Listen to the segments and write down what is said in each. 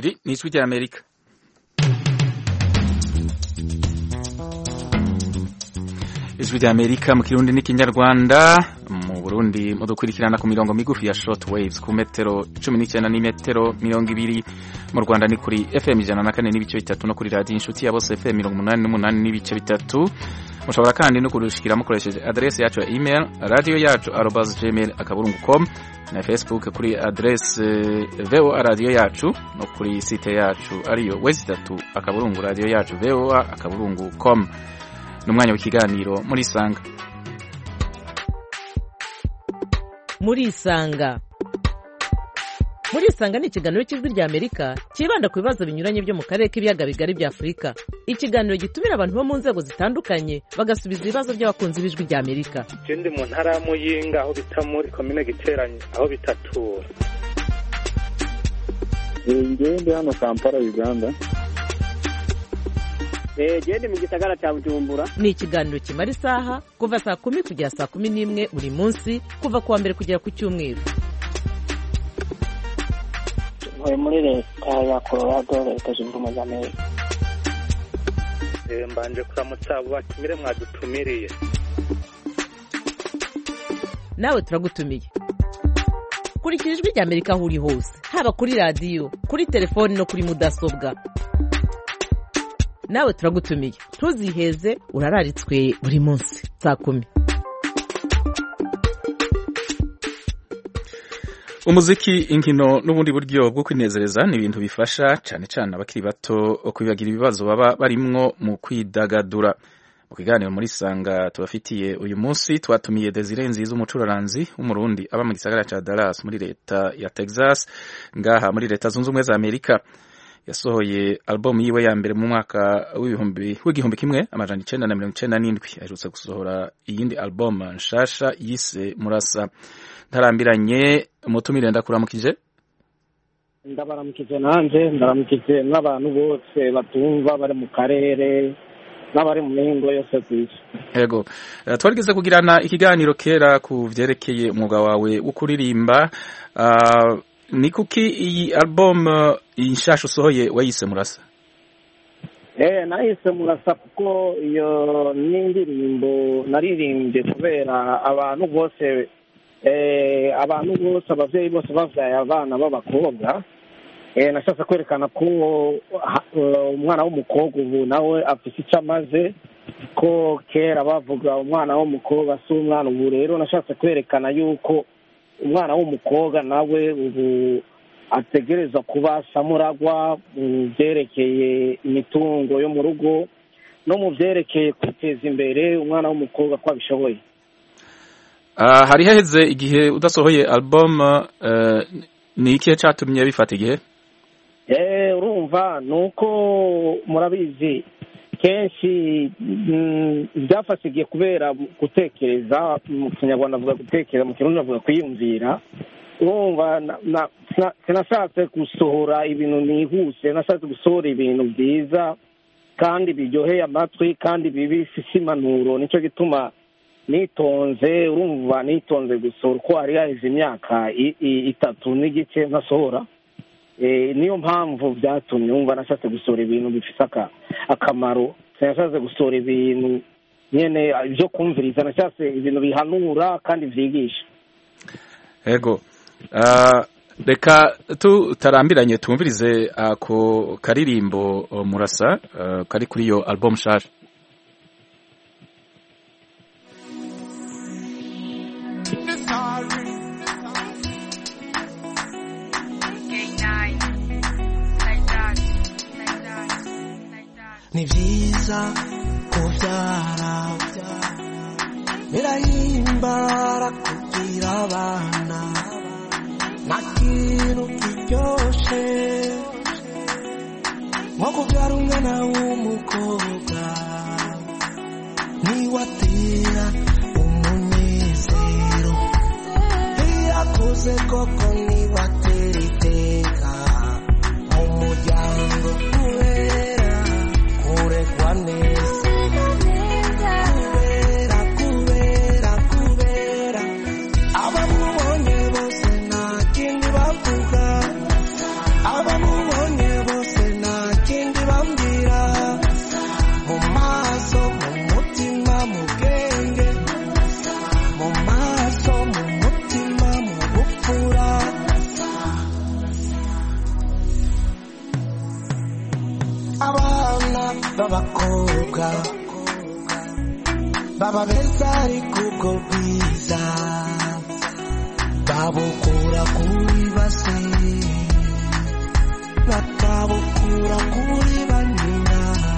iri ni ijwi ry'amerika ijwi ry'amerika mu kirundi n'ikinyarwanda mu burundi mudukurikirana ku mirongo migufi ya short waves ku metero cumi n'icyenda n'imetero mirongo ibiri mu rwanda ni kuri fm ijana na kane n'ibice bitatu no kuri radiyo inshuti ya bose fm mirongo umunani n'umunani n'ibice bitatu mushobora kandi no kudushikira mukoresheje adrese yacu ya email radio yacu arobas gmail akaburungu com na facebook kuri adrese voa radio yacu no kuri site yacu ariyo wezi itatu akaburungu radio yacu voa akaburungu com ni umwanya w'ikiganiro muri isanga muri isanga muri isanga ni ikiganiro cy'ijwi rya amerika cyibanda ku bibazo binyuranye byo mu karere k'ibiyaga bigari bya afurika ikiganiro gitumira abantu bo mu nzego zitandukanye bagasubiza ibibazo by'abakunzi b'ijwi rya amerika je ndi mu ntara ya muyinga aho bita muri komine giteranye aho bitatura ngewe ndi hano kampala uganda genda mu gisagara cya bujumbura ni ikiganiro kimara isaha kuva saa kumi kugera saa kumi n'imwe buri munsi kuva ku wa mbere kugera ku cyumweru ntuye muri leta ya colorado leta zunze ubumwe za amerika Eh, mbanje kuramutsa abo batumire mwadutumiriye nawe turagutumiye kurikira ijwi rya amerika aho uri hose haba kuri radiyo kuri telefoni no kuri mudasobwa nawe turagutumiye ntuziheze urararitswe buri munsi saa kumi umuziki inkino n'ubundi buryo bwo kwinezereza ni ibintu bifasha cyane cyane abakiri bato kwibagira ibibazo baba barimwo mu kwidagadura mu kiganiro muri sanga tubafitiye uyu munsi twatumiye Desire Nziza umucuraranzi w'umurundi aba mu gisagara ca Dallas muri leta ya Texas ngaha muri leta zunze ubumwe za Amerika yasohoye album yiwe ya mbere mu mwaka w'ibihumbi w'igihumbi kimwe amajana icenda na mirongo icenda n'indwi aherutse gusohora iyindi album nshasha yise Murasa ntarambiranye umutumire ndakuramukije ndabaramukije nanjye ndaramukije n'abantu bose batumva bari mu karere n'abari mu mihingo yose ku isi yego Eh, twarigeze kugirana ikiganiro kera ku vyerekeye umwuga wawe wo kuririmba Ah, ni kuki iyi album eh, iyi nshasha usohoye wayise murasa eh nahise murasa kuko iyo ni indirimbo naririmbye kubera abantu bose eh abantu bose abavyeyi bose bavyaye abana b'abakobwa eh nashatse kwerekana ko ha- eh, umwana w'umukobwa ubu nawe afise icyo amaze ko kera bavuga umwana w'umukobwa si umwana ubu rero nashatse kwerekana yuko umwana w'umukobwa nawe ubu ategereza kuba samuragwa mu byerekeye imitungo yo mu rugo no mu byerekeye kwiteza imbere umwana w'umukobwa ko abishoboye Ah, hari haheze igihe udasohoye album eh, ni ikihe catumye bifata igihe Eh, urumva ni uko murabizi kenshi mm, byafashe igihe kubera gutekereza mu kinyarwanda avuga gutekereza mu kirundi avuga kwiyumvira urumva na- na- sina- sinashatse gusohora ibintu nihuse nashatse gusohora ibintu byiza kandi biryoheye amatwi kandi bibifise impanuro nicyo gituma nitonze urumva nitonze gusohora uko hari haheze imyaka i- i- itatu n'igice ntasohora Eh, niyo mpamvu byatumye wumva nashatse gusohora ibintu bifite aka- akamaro sinashatse gusohora ibintu nyene byo kumviriza nashatse ibintu bihanura kandi vyigisha yego Ah, reka tutarambiranye tumvirize ako karirimbo oh, murasa ah, kari kuri iyo album nshasha ni byiza kubyara birahimbara kugira abana nta kintu kiryoshe nko kubyara umwana w'umukobwa niwatera umunezero iyo akuze koko niwatera iteka mu muryango kubera kurekwa neza kubera kubera kubera abamubonye bose nta kindi bavuga abamubonye abakobwa baba beza ariko ubwo bwiza babukura kuri base bakabukura kuri banyina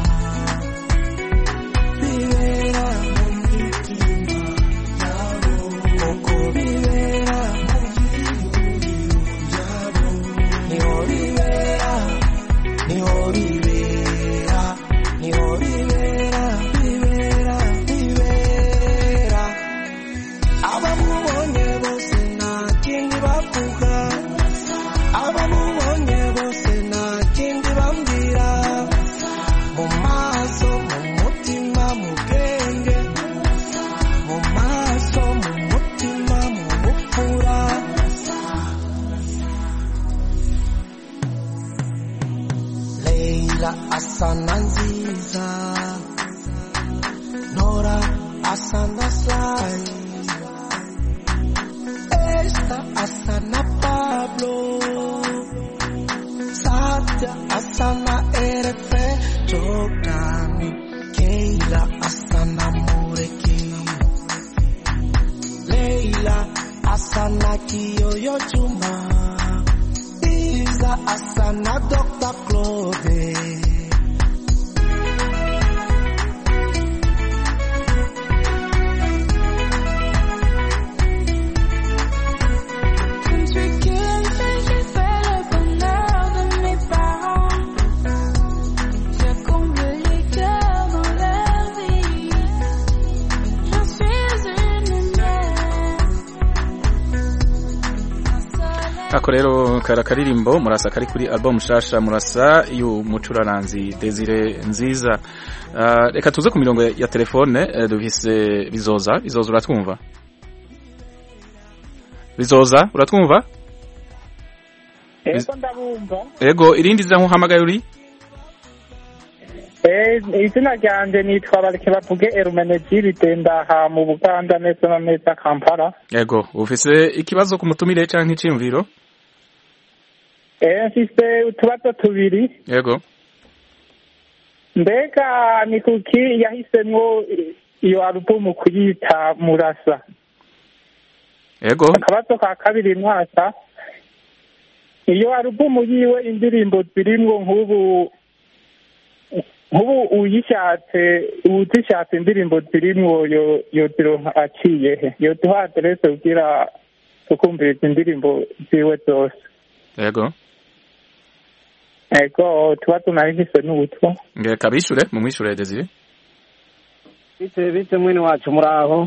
bibera mu mitima yabo uko bibera mu byiyumviro byabo niho bibera niho bibera niho bibera bibera bibera abamubonye bose nta kindi bavuga abamubonye bose nta kindi bambwira mu maso mu mutima mu bwenge mu maso mu mutima mu bupfura Leila asana nziza Nora asana sai Esta asana Pablo Satya asana Erefe Jogani Keila asana Mureki Leila asana Kiyoyo Juma Isa asana Dr. Claude Celui qui aime j'ai fait le bonheur de mes parents. Je comble les cœurs dans leur vie. Je suis une mère. ako rero kara karirimbo murasa kari kuri album shasha murasa y'umucuraranzi Desire nziza Ah, reka tuze ku mirongo ya- ya telefone eh, dufise bizoza bizoza uratwumva bizoza uratwumva ego ndabumva ego irindi zira nkuhamagaye uri Eh, izina ryanjye nitwa bareke bavuge erumenegiride ndaha mu buganda neza na neza kampala ego ufise ikibazo ku mutumire canke iciyumviro Eh, mfise utubazo tubiri ego mbega ni kuki yahisemwo iyo alubumu kuyita murasa ego akabazo ka kabiri mwaka iyo alubumu yiwe indirimbo zirimwo nk'ubu nk'ubu uyishatse uzishatse indirimbo zirimwo yo yozironka aciye he yoduha aderese kugira tukumviriza indirimbo ziwe zose ego ego tubazo nari mfise n'ubutwa reka bishure mumwishure Desire bite bite mwene wacu muraho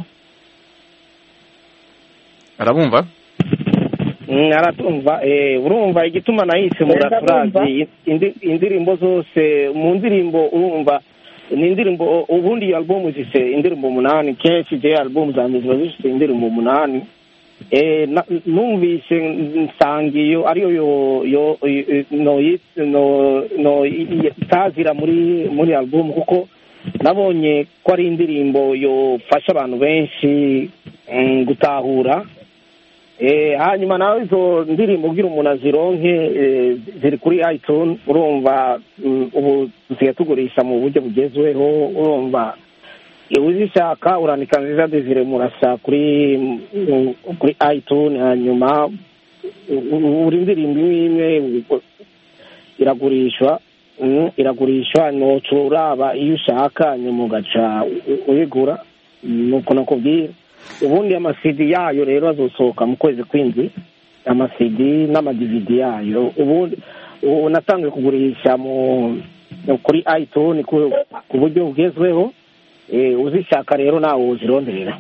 arabumva Mm, aratumva eh, urumva igituma nahise muraturazi indi- indirimbo zose mu ndirimbo urumva ni indirimbo ubundi iyo album zifite indirimbo umunani kenshi je album zanjye ziba zifite indirimbo umunani eh, na- numvise nsanga iyo ariyo yo yo no no no itazira muri muri album kuko nabonye ko ari indirimbo yofasha abantu benshi mm, gutahura Eh, hanyuma nawe izo ndirimbo ugira umuntu azironke eh, ziri kuri iTunes urumva mm, ubu dusigaye tugurisha mu buryo bugezweho urumva iyo uzishaka urandika nziza desire murasa kuri mm, kuri iTunes hanyuma u- u- buri ndirimbo imwe imwe u- iragurishwa mm, iragurishwa noca uraba iyo ushaka nyuma ugaca u- uyigura nuko nakubwira ubundi amasidi yayo rero azosohoka mu kwezi kw'indwi amasidi n'amadividi yayo ubundi ubu natangiye kugurisha mu kuri iTunes ku, ku buryo bugezweho eh, uzishaka rero nawe uzironderera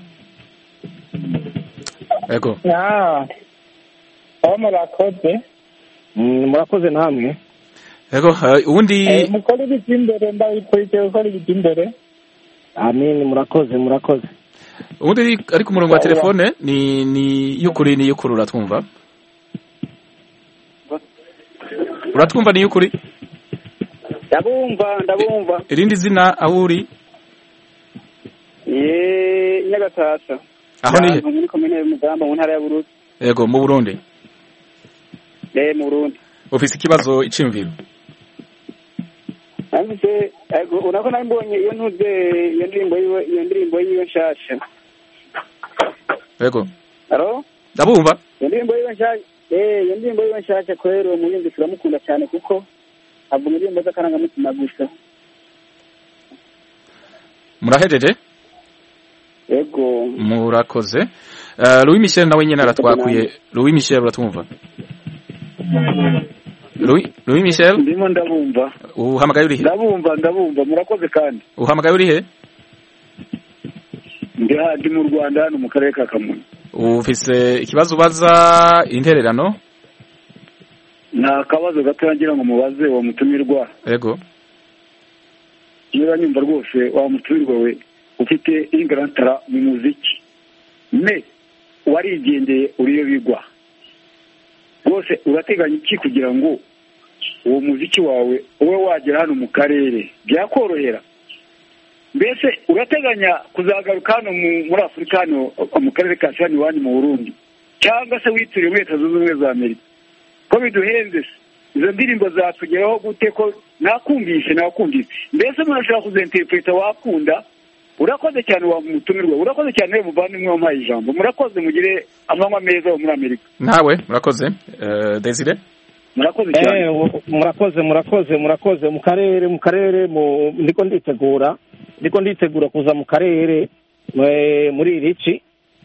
ego Ah, aho murakoze Mm, murakoze namwe ego eh, uwundi Eh, mukore ibijya imbere ndabikurikiye gukora ibijya imbere amin murakoze murakoze uwundi ari- ari ku murongo wa telefone ni ni y'ukuri ni y'ukuri uratwumva uratwumva ni y'ukuri ndabumva ndabumva irindi zina aho uri ye nyagatasa aho ni he Ahantu muri komine y'umugamba mu ntara ya bururi ego mu burundi eh mu burundi ufise ikibazo iciyumviro nanditse ego urabona nari mbonye iyo ntuze iyo ndirimbo yiwe iyo ndirimbo yiwe nshasha yego alo ndabumva iyo ndirimbo yiwe nshasha eh iyo ndirimbo yiwe nshasha kwera uwo muririmbyi turamukunda cyane kuko avuga indirimbo z'akarangamutima gusa murahejeje ego murakoze Eh, louis michel nawe nyine aratwakuye louis michel uratumva louis louis michel ndimo ndabumva uhamagaye urihe ndabumva ndabumva murakoze kandi uhamagaye urihe ndi ha- ndi mu rwanda hano mu karere ka kamonyi ufise ikibazo ubaza intererano nta kabazo gato ngira ngo mubaze wa mutumirwa yego niba nyumva rwose wa mutumirwa we ufite ingarantara mu muziki me warigendeye uriyo bigwa rwose urateganya iki kugira ngo uwo muziki wawe ube wagera hano mu karere byakorohera mbese urateganya kuzagaruka hano mu- muri afurika hano mu karere ka shani iwanyu mu burundi cyangwa se wituriye muri leta zunze ubumwe za amerika ko biduhenze se izo ndirimbo zatugeraho gute ko nakumvishe nakumvise mbese murashobora kuzenterpreta wakunda urakoze cyane wa mutumirwa urakoze cyane we muvandimwe wampaye ijambo murakoze mugire amanywa meza wo muri amerika nawe murakoze Eh, desire murakoze cyane Eh, u- murakoze murakoze murakoze mu karere mu karere mu ndiko nditegura ndiko nditegura kuza mu karere eh, muri irici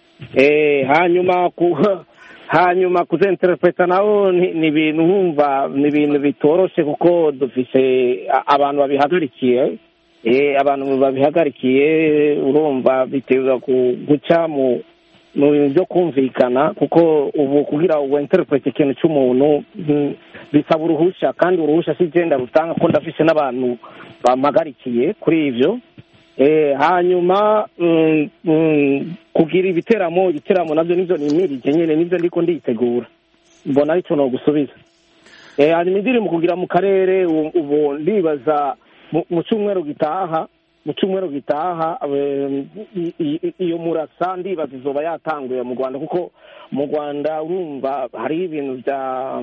eh, hanyuma ku hanyuma kuzenterpreta naho ni ni ibintu nkumva ni ibintu bitoroshe kuko dufise a- abantu babihagarikiye eh, abantu babihagarikiye urumva bitewe ku- guca mu mu bintu byo kumvikana kuko ubu kugira ngo wenterprete ikintu cy'umuntu mm, bisaba uruhushya kandi uruhushya si genda rutanga ko ndafise n'abantu bampagarikiye kuri ivyo eh, hanyuma mm, mm, kugira ibiteramo ibiteramo navyo nivyo nimirije nyene nivyo ndiko nditegura mbona aricyo nogusubiza eh, hanyuma indirimbo kugira mu karere u- ubu ndibaza mu- mu cyumweru gitaha mu cyumweru gitaha eh, i- i- iyo murasa ndibaza izoba yatanguye mu rwanda kuko mu rwanda urumva hariho ibintu bya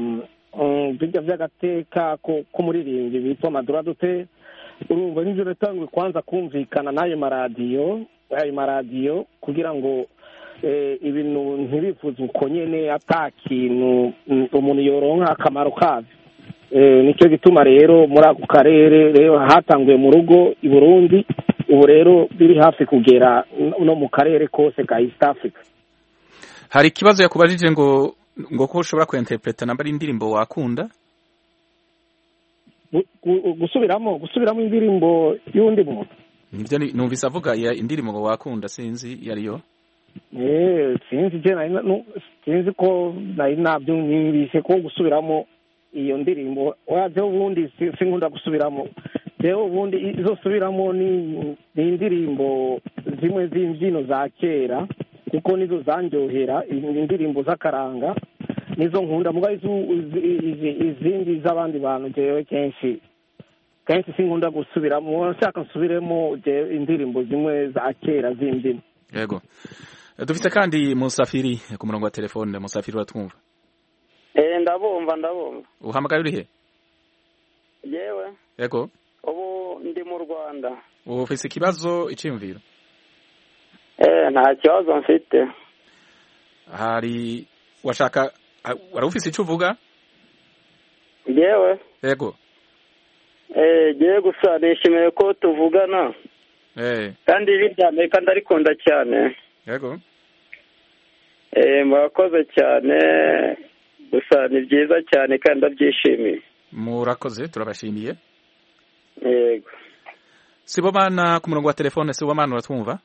mm, bijya by'agateka ko- k'umuririmbyi bitwa maduradote urumva nivyo natanguye kwanza kumvikana n'ayo maradiyo ayo maradiyo kugira ngo eh, ibintu ntibivuze uko nyene ata kintu mm, umuntu yoronka akamaro kavyo Eh, nicyo gituma rero muri ako karere rero hatanguye mu rugo i burundi ubu rero biri hafi kugera no- no mu karere kose ka east africa hari ikibazo yakubajije ngo ngo ko ushobora kuinterpreta namba ari indirimbo wakunda Gu- gu- gusubiramo gusubiramo indirimbo y'undi muntu nibyo ni- numvise avuga ya indirimbo ngo wakunda sinzi iyo ariyo Eh, sinzi je nari na- nu- sinzi ko nari nabyumvise ko gusubiramo iyo ndirimbo waje ubundi si- sinkunda gusubiramo rero ubundi izo subiramo ni ni indirimbo zimwe z'imbyino za kera kuko nizo zanjyohera i- indirimbo z'akaranga nizo nkunda muga izu- izi- izi- izindi z'abandi bantu jewe kenshi kenshi sinkunda gusubiramo nshaka nsubiremo jewe indirimbo zimwe za kera z'imbyino yego Eh, dufite kandi musafiri ku murongo wa telefone musafiri uratwumva eh ndabumva ndabumva uhamagaye urihe yewe yego ubu ndi mu rwanda ufise ikibazo iciyumviro eh nta kibazo mfite hari washaka ah, wari ufise icyo uvuga yewe yego eh giye gusa nishimiye ko tuvugana eh kandi ibi rya amerika ndarikunda cyane yego eh murakoze cyane gusa ni byiza cyane kandi ndabyishimiye murakoze turabashimiye yego sibomana ku murongo wa telefone sibomana uratwumva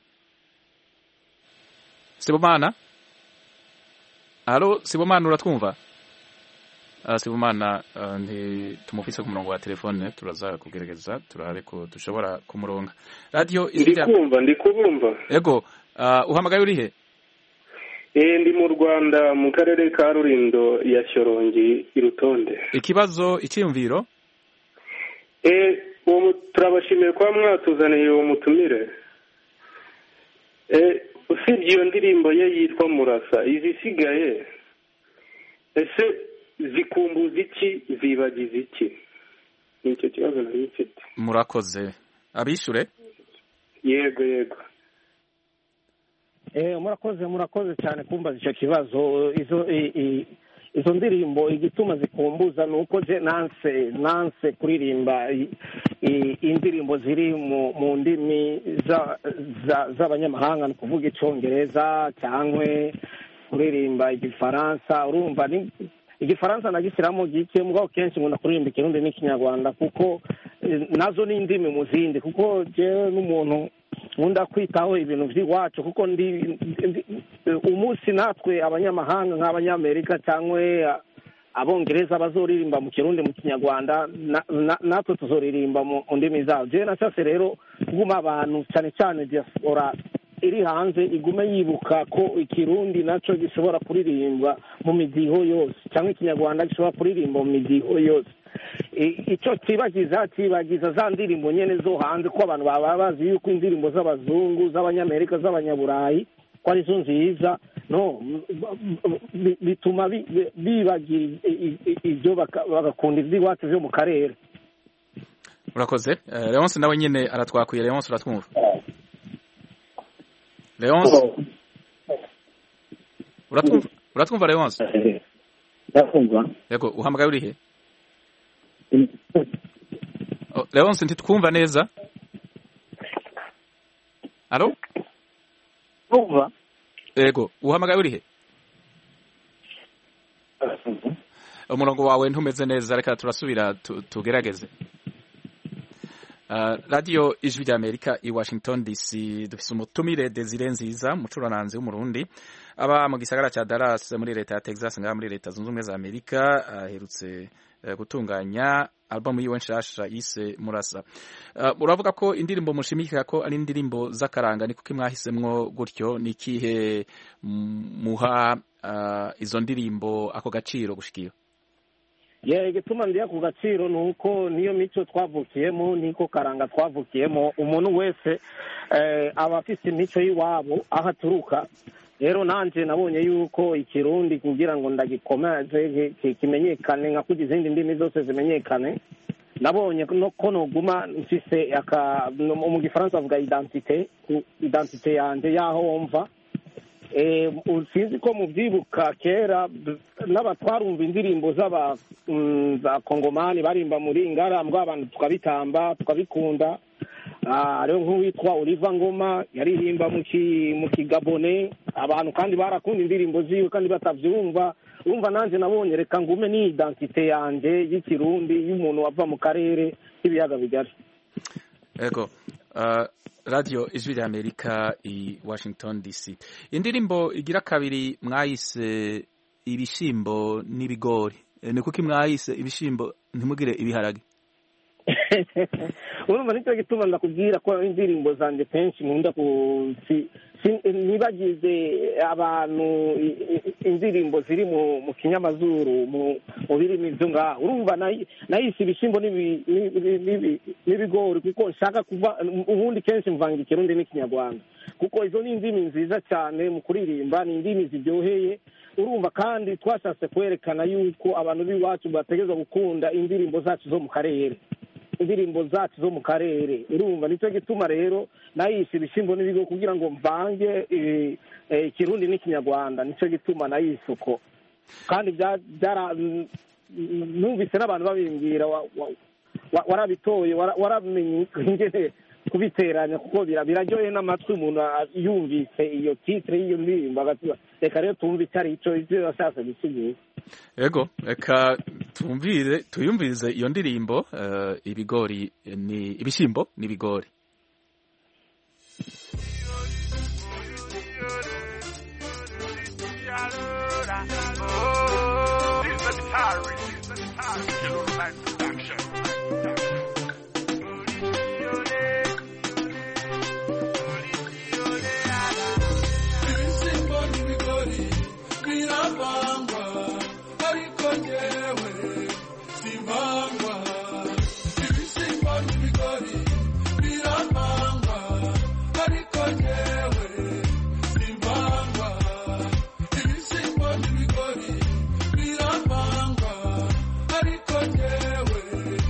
sibomana halo sibomana uratwumva Ah, sibomana ah, ntitumufise ku murongo wa telefone turaza kugerageza turabe ko dushobora kumuronga radiyo ijwi rya ndikumva ndikubumva yego ah, uhamagaye urihe eh ndi mu rwanda mu karere ka rurindo ya shyorongi i rutonde ikibazo icyiyumviro eh uwo mu- turabashimiye kuba mwatuzaniye uwo mutumire eh usibye iyo ndirimbo ye yitwa murasa izisigaye ese zikumbuza iki zibagiza iki ni icyo kibazo nari mfite murakoze abishure yego yego Eh, murakoze murakoze cyane kumbaza icyo kibazo izo i- i- izo ndirimbo igituma zikumbuza ni uko je nanse nanse kuririmba i- i- indirimbo ziri mu mu ndimi za- za- z'abanyamahanga ni ukuvuga icongereza cyangwa kuririmba igifaransa urumva ni igifaransa nagishyiramo gike mugabo kenshi nkunda kuririmba ikirundi n'ikinyarwanda kuko eh, nazo ni indimi mu zindi kuko jewe n'umuntu nkunda kwitaho ibintu by'iwacu kuko ndi ndi- umunsi natwe abanyamahanga nk'abanyamerika cyangwa abongereza bazoririmba mu kirundi mu kinyarwanda na- na- natwe tuzoririmba mu mu ndimi zabo jewe nashatse rero kuguma abantu cyane cyane diaspora iri hanze igume yibuka ko ikirundi nacyo gishobora kuririmbwa mu midiho yose cyangwa ikinyarwanda gishobora kuririmba mu midiho yose I- icyo kibagiza kibagiza za ndirimbo nyene zo hanze ko abantu baba bazi yuko indirimbo z'abazungu z'abanyamerika z'abanyaburayi ko arizo nziza no bi- bituma bi- bi- bibagira i- i- ibyo baka- bagakunda iby'iwacu byo mu karere murakoze Eh, leonce nawe nyine aratwakuye leonce uratwumva leonce uratwumva uratwumva leonce ndakumva yego uhamagaye urihe Oh, leonce ntitwumva neza alo kumva yego uhamagaye urihe umurongo wawe ntumeze neza reka turasubira tu- tugerageze Uh, radiyo ijwi rya amerika i washington dc dufise umutumire desire nziza umucurananzi w'umurundi aba mu gisagara ca dallas muri leta ya texas ngaha muri leta zunze ubumwe za amerika aherutse uh, gutunganya albumu yiwe nshasha yise murasa uh, uravuga ko indirimbo mushimikira ko ari indirimbo z'akaranga ni kuko mwahisemwo gutyo ni ikihe mm, muha uh, izo ndirimbo ako gaciro gushikira ye igituma ndiya ku gaciro ni uko niyo mico twavukiyemo niko karanga twavukiyemo umuntu wese eh, aba afite imico y'iwabo aho aturuka rero nanjye nabonye yuko ikirundi kugira ngo ndagikomeze ki- ki- kimenyekane nka kugira izindi ndimi zose zimenyekane nabonye no ko noguma mfise aka no- mu gifaransa bavuga identite ku- identite yanjye y'aho mva Eh, u- sinzi ko mubyibuka kera b- n'abatwarumva indirimbo z'aba mm, za kongomani barimba muri ngara mbwa abantu tukabitamba tukabikunda Ah, hariho nk'uwitwa oliva ngoma yaririmba mu ki- mu kigabone abantu kandi barakunda indirimbo ziwe kandi batavyumva urumva nanjye nabonye reka ngume ni identite yanjye y'ikirundi y'umuntu wava mu karere k'ibiyaga bigari Ego. Uh, radio ijwi rya Amerika i Washington DC. Indirimbo igira kabiri mwayise ibishimbo n'ibigori. E, ni kuki mwayise ibishimbo ntimugire ibiharage? urumva nicyo gituma ndakubwira ko indirimbo zanjye kenshi nkunda ku si- si- ntibagize abantu i- i- indirimbo ziri mu mu kinyamazuru mu mu birimi byo ngaho urumva nayi- nayise ibishyimbo n'ibi- n'ibi- n'ibi- n'ibigori kuko nshaka kuva ubundi kenshi mvanga ikirundi n'ikinyarwanda kuko izo ni indimi nziza cyane mu kuririmba ni indimi ziryoheye urumva kandi twashatse kwerekana yuko abantu b'iwacu bategereza gukunda indirimbo zacu zo mu karere indirimbo zacu zo mu karere urumva nicyo gituma rero nayise ibishyimbo n'ibigo kugira ngo mvange eh, eh, ikirundi n'ikinyarwanda nicyo gituma nayise uko kandi bya- byara mm, numvise n'abantu babimbwira wa- wa- wa- warabitoye wara- waramenye ingene kubiteranya kuko bira- biraryoheye n'amatwi umuntu a- yumvise iyo titire y'iyo ndirimbo agatuba reka rero tumve icyo ari cyo ibyo yashatse gusigura Ego, reka tumvire tuyumvirize iyo ndirimbo uh, ibigori ni ibishimbo n'ibigori. ibisimbo n'ibigori biravangwa ariko njyewe sivangwa ibisimbo n'ibigori biravangwa ariko njyewe sivangwa ibisimbo n'ibigori biravangwa ariko njyewe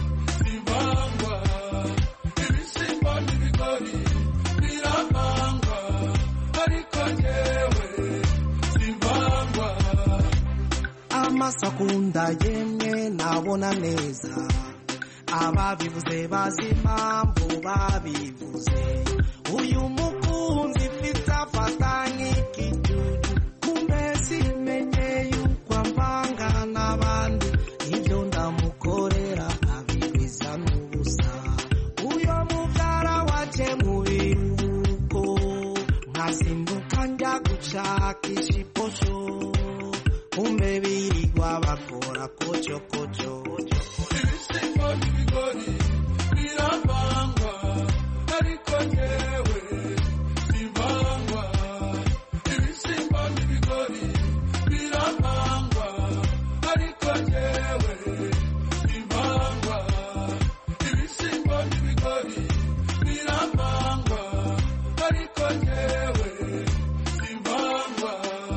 amaso akunda yemwe nabona neza ababivuze bazi impamvu babivuze uyu mukunzi mfite afata nk'ikijuju kumbe simenye yuko amvanga n'abandi ibyo ndamukorera abigwiza n'ubusa uyo mubyara waje mu biruhuko nkazinduka njya gushakisha iposho kumbe birirwa bakora kocokoco ibisimba n'ibigori biravangwa ariko njyewe sivangwa ibisimba n'ibigori biravangwa ariko njyewe sivangwa ibisimba n'ibigori biravangwa ariko njyewe sivangwa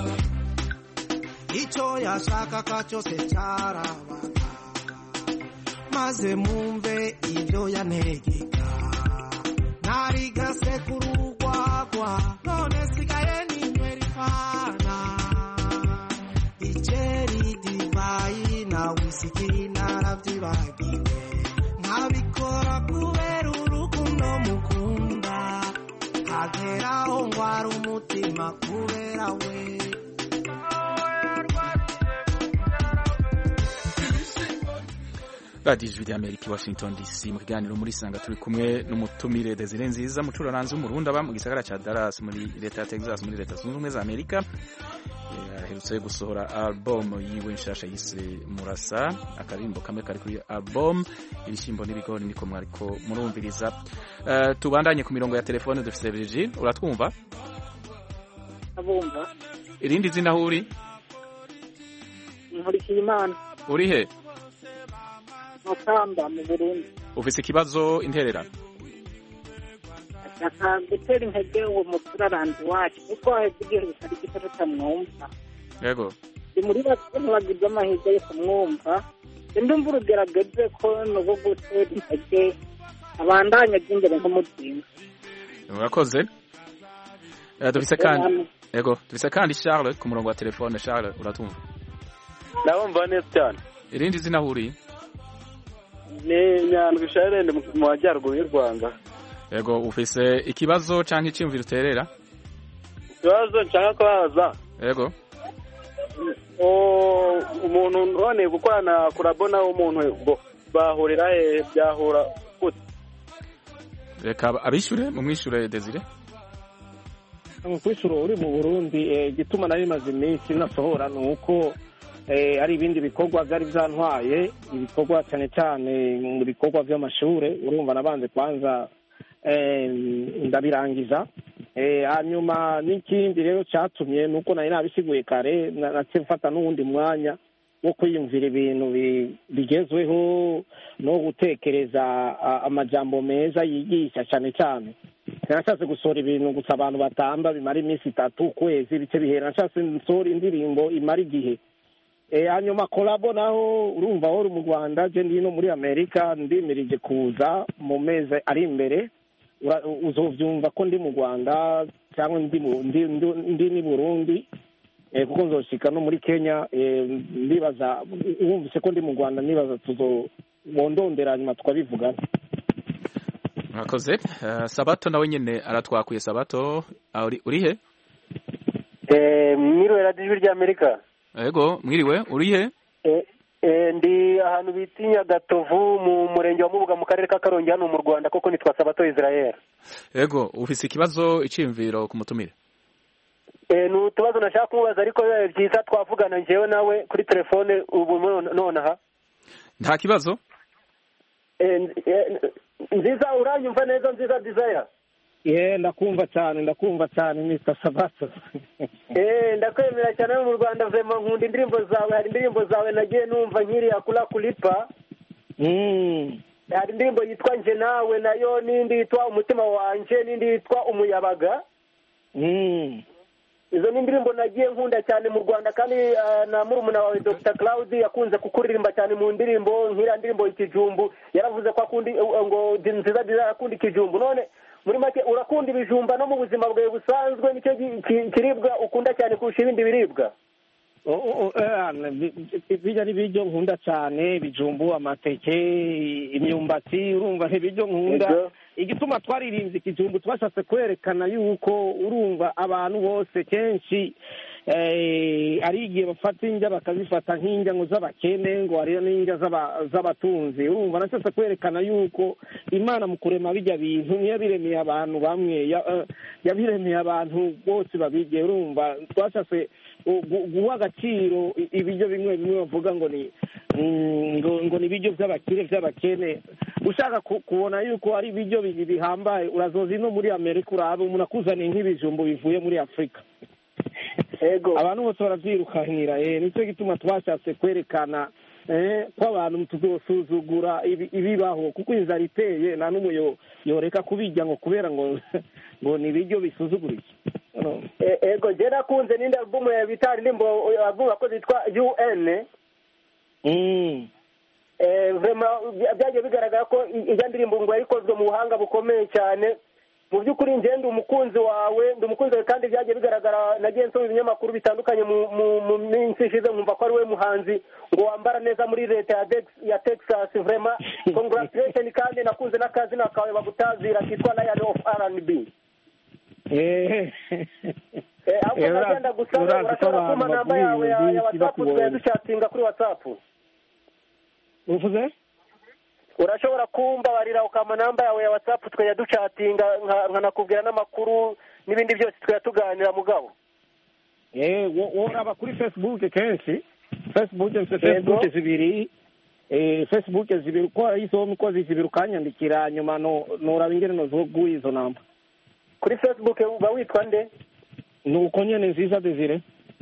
icyo yashakaga cyose cyarabaga maze mwumve ibyo yantegeka narigase ku rugwagwa none sigaye ninywera ifana ikeri divayi na wisiki narabyibagiwe nkabikora kubera urukundo mukunda hageraho ngwara umutima kubera we radiyo ijwi ry'amerika i washington dc mu kiganiro muri sanga turi kumwe n'umutumire desire nziza mucuraranzi w'umurundi aba mu gisagara cya dallas muri leta ya texas muri leta zunze ubumwe za amerika Eh, aherutse gusohora album yiwe nshasha yise murasa akaririmbo kamwe kari kuri album ibishyimbo n'ibigori niko mwariko murumviriza Eh, tubandanye ku mirongo ya telefone dufite Virgil uratwumva abumva irindi zina aho uri nkurikiye imana uri he makamba mu burundi ufise ikibazo intererano ashaka gutera intege uwo muturarandi wacu kuko haheze igihe bitari gito tutamwumva yego ni muri bake ntibagize amahirwe yo kumwumva ndumva urugerageze ko ni ubwo gutera intege abandanya by'imbere nk'umutima urakoze Eh, dufise kandi yego dufise kandi Charles ku murongo wa telefone Charles uratwumva ndabumva neza cyane irindi zina aho uri ni nyandwi sharene mu majyaruguru y'u rwanda yego ufise ikibazo canke iciyumviro uterera ikibazo nshaka kubaza yego o- umuntu none gukorana kurabona umuntu bo bahurira he byahura gute reka abishure mumwishure Desire kwishuro uri mu burundi eh, igituma nari maze iminsi nasohora ni uko eh, ari ibindi bikorwa byari byantwaye ibikorwa cyane cyane mu bikorwa by'amashure urumva nabanze kwanza eh, ndabirangiza Eh, hanyuma n'ikindi rero cyatumye ni uko nari nabisiguye kare na- naciye mfata n'uwundi mwanya wo kwiyumvira ibintu bi- bigezweho no gutekereza a- amajambo meza yigisha cyane cyane nashatse gusohora ibintu gusa abantu batamba bimara iminsi itatu ukwezi bice bihera nashatse nsohora indirimbo imara igihe Eh, hanyuma kolabo naho urumva aho uri mu rwanda je ndi no muri amerika ndimirije kuza mu mezi ari imbere Ura- uzovyumva ko ndi mu rwanda cyangwa ndi mu- ndi- ndi- ndi ni burundi eh, kuko nzoshika no muri kenya eh, ndibaza wumvise ko ndi mu rwanda nibaza tuzobondondera nyuma tukabivugana murakoze Eh, Sabato nawe nyene aratwakuye Sabato Ah, uri uri he mwiriwe radiyo ijwi ry'amerika yego mwiriwe uri he Eh, eh, ndi ahantu bita i nyagatovu mu murenge wa mubuga mu karere ka karongi hano mu rwanda koko nitwa sabato israel yego ufise ikibazo iciyumviro ku mutumire Eh, ni utubazo nashaka kumubaza ariko bibaye byiza twavugana njyewe nawe kuri telefone ubu none- nonaha nta kibazo Eh, eh, nziza uranyumva neza nziza desire ye ndakumva cyane ndakumva cyane mr sabato Eh, ndakwemera cyane hano mu rwanda vema nkunda indirimbo zawe hari indirimbo zawe nagiye numva nkiriya kula kulipa hari indirimbo yitwa nje nawe nayo n'indi yitwa umutima wanje n'indi yitwa umuyabaga izo ni indirimbo nagiye nkunda cyane mu rwanda kandi ah, na murumuna wawe dr claude yakunze kukuririmba cyane mu ndirimbo nk'iriya ndirimbo ikijumbu yaravuze ko akunda eh, ngo Di- nziza nziza arakunda ikijumbu none muri make urakunda ibijumba no mu buzima bwawe busanzwe nicyo gi- ki- kiribwa ukunda cyane kurusha ibindi biribwa O- o- o- eh, bi- bi- bijya ni ibiryo nkunda cyane ibijumbu amateke imyumbati urumva ni ibiryo nkunda Ego. igituma twaririmbye ikijumbu twashatse kwerekana yuko urumva abantu bose kenshi eh, ari igihe bafata indya bakazifata nk'indya ngo z'abakene ngo hariyo n'indya z'aba- z'abatunzi urumva nashatse kwerekana yuko imana mu kurema bijya bintu niyo biremeye abantu bamwe ya- eh, yabiremeye abantu bose babirye urumva twashatse gu- gu- guha agaciro i- ibiryo bimwe bimwe bavuga ngo ni mm, ngo ngo ni ibiryo by'abakire by'abakene ushaka ku- kubona yuko ari ibiryo bi- bihambaye urazoza ino muri amerika urabe umuntu akuzaniye nk'ibijumbu bivuye muri afurika ego abantu bose baravyirukanira eh nicyo gituma twashatse kwerekana eh ko abantu tuzosuzugura ibi- ibibaho kuko inzara iteye nta n'umwe yo- yoreka kubirya ngo kubera ngo ngo ni ibiryo bisuzuguritse No. E- ego je nakunze n'indi albumu ya bita indirimbo albumu yakoze yitwa un Mm. Eh, vraiment bya- byagiye bigaragara ko i- ijya ndirimbo ngo yayikozwe mu buhanga bukomeye cyane mu by'ukuri njye ndi umukunzi wawe ndi umukunzi wawe kandi byagiye bigaragara nagiye nsoma ibinyamakuru bitandukanye mu mu- mu minsi ishize nkumva ko ari we muhanzi ngo wambara neza muri leta ya Dex- ya texas vraiment congratulation kandi nakunze n'akazina kawe bagutazira kitwa lion of rnb Eh. Eh, ahubwo Eh, ura- nagenda gusaba urazi ko urashobora abantu kumpa namba bavuga yawe ya ibintu ya byinshi whatsapp bakubonye. ducatinga kuri whatsapp uvuze urashobora kumbabarira ukampa namba yawe ya whatsapp tukajya ducatinga nka- nkanakubwira n'amakuru n'ibindi byose tukajya tuganira mugabo eh wo- woraba kuri facebook kenshi facebook mfite Yego. facebook zibiri eh facebook zibiri uko izo mukozi zibiri ukanyandikira nyuma no noraba ingene nozoguha izo namba kuri facebook uba witwa nde nuko nyene nziza desire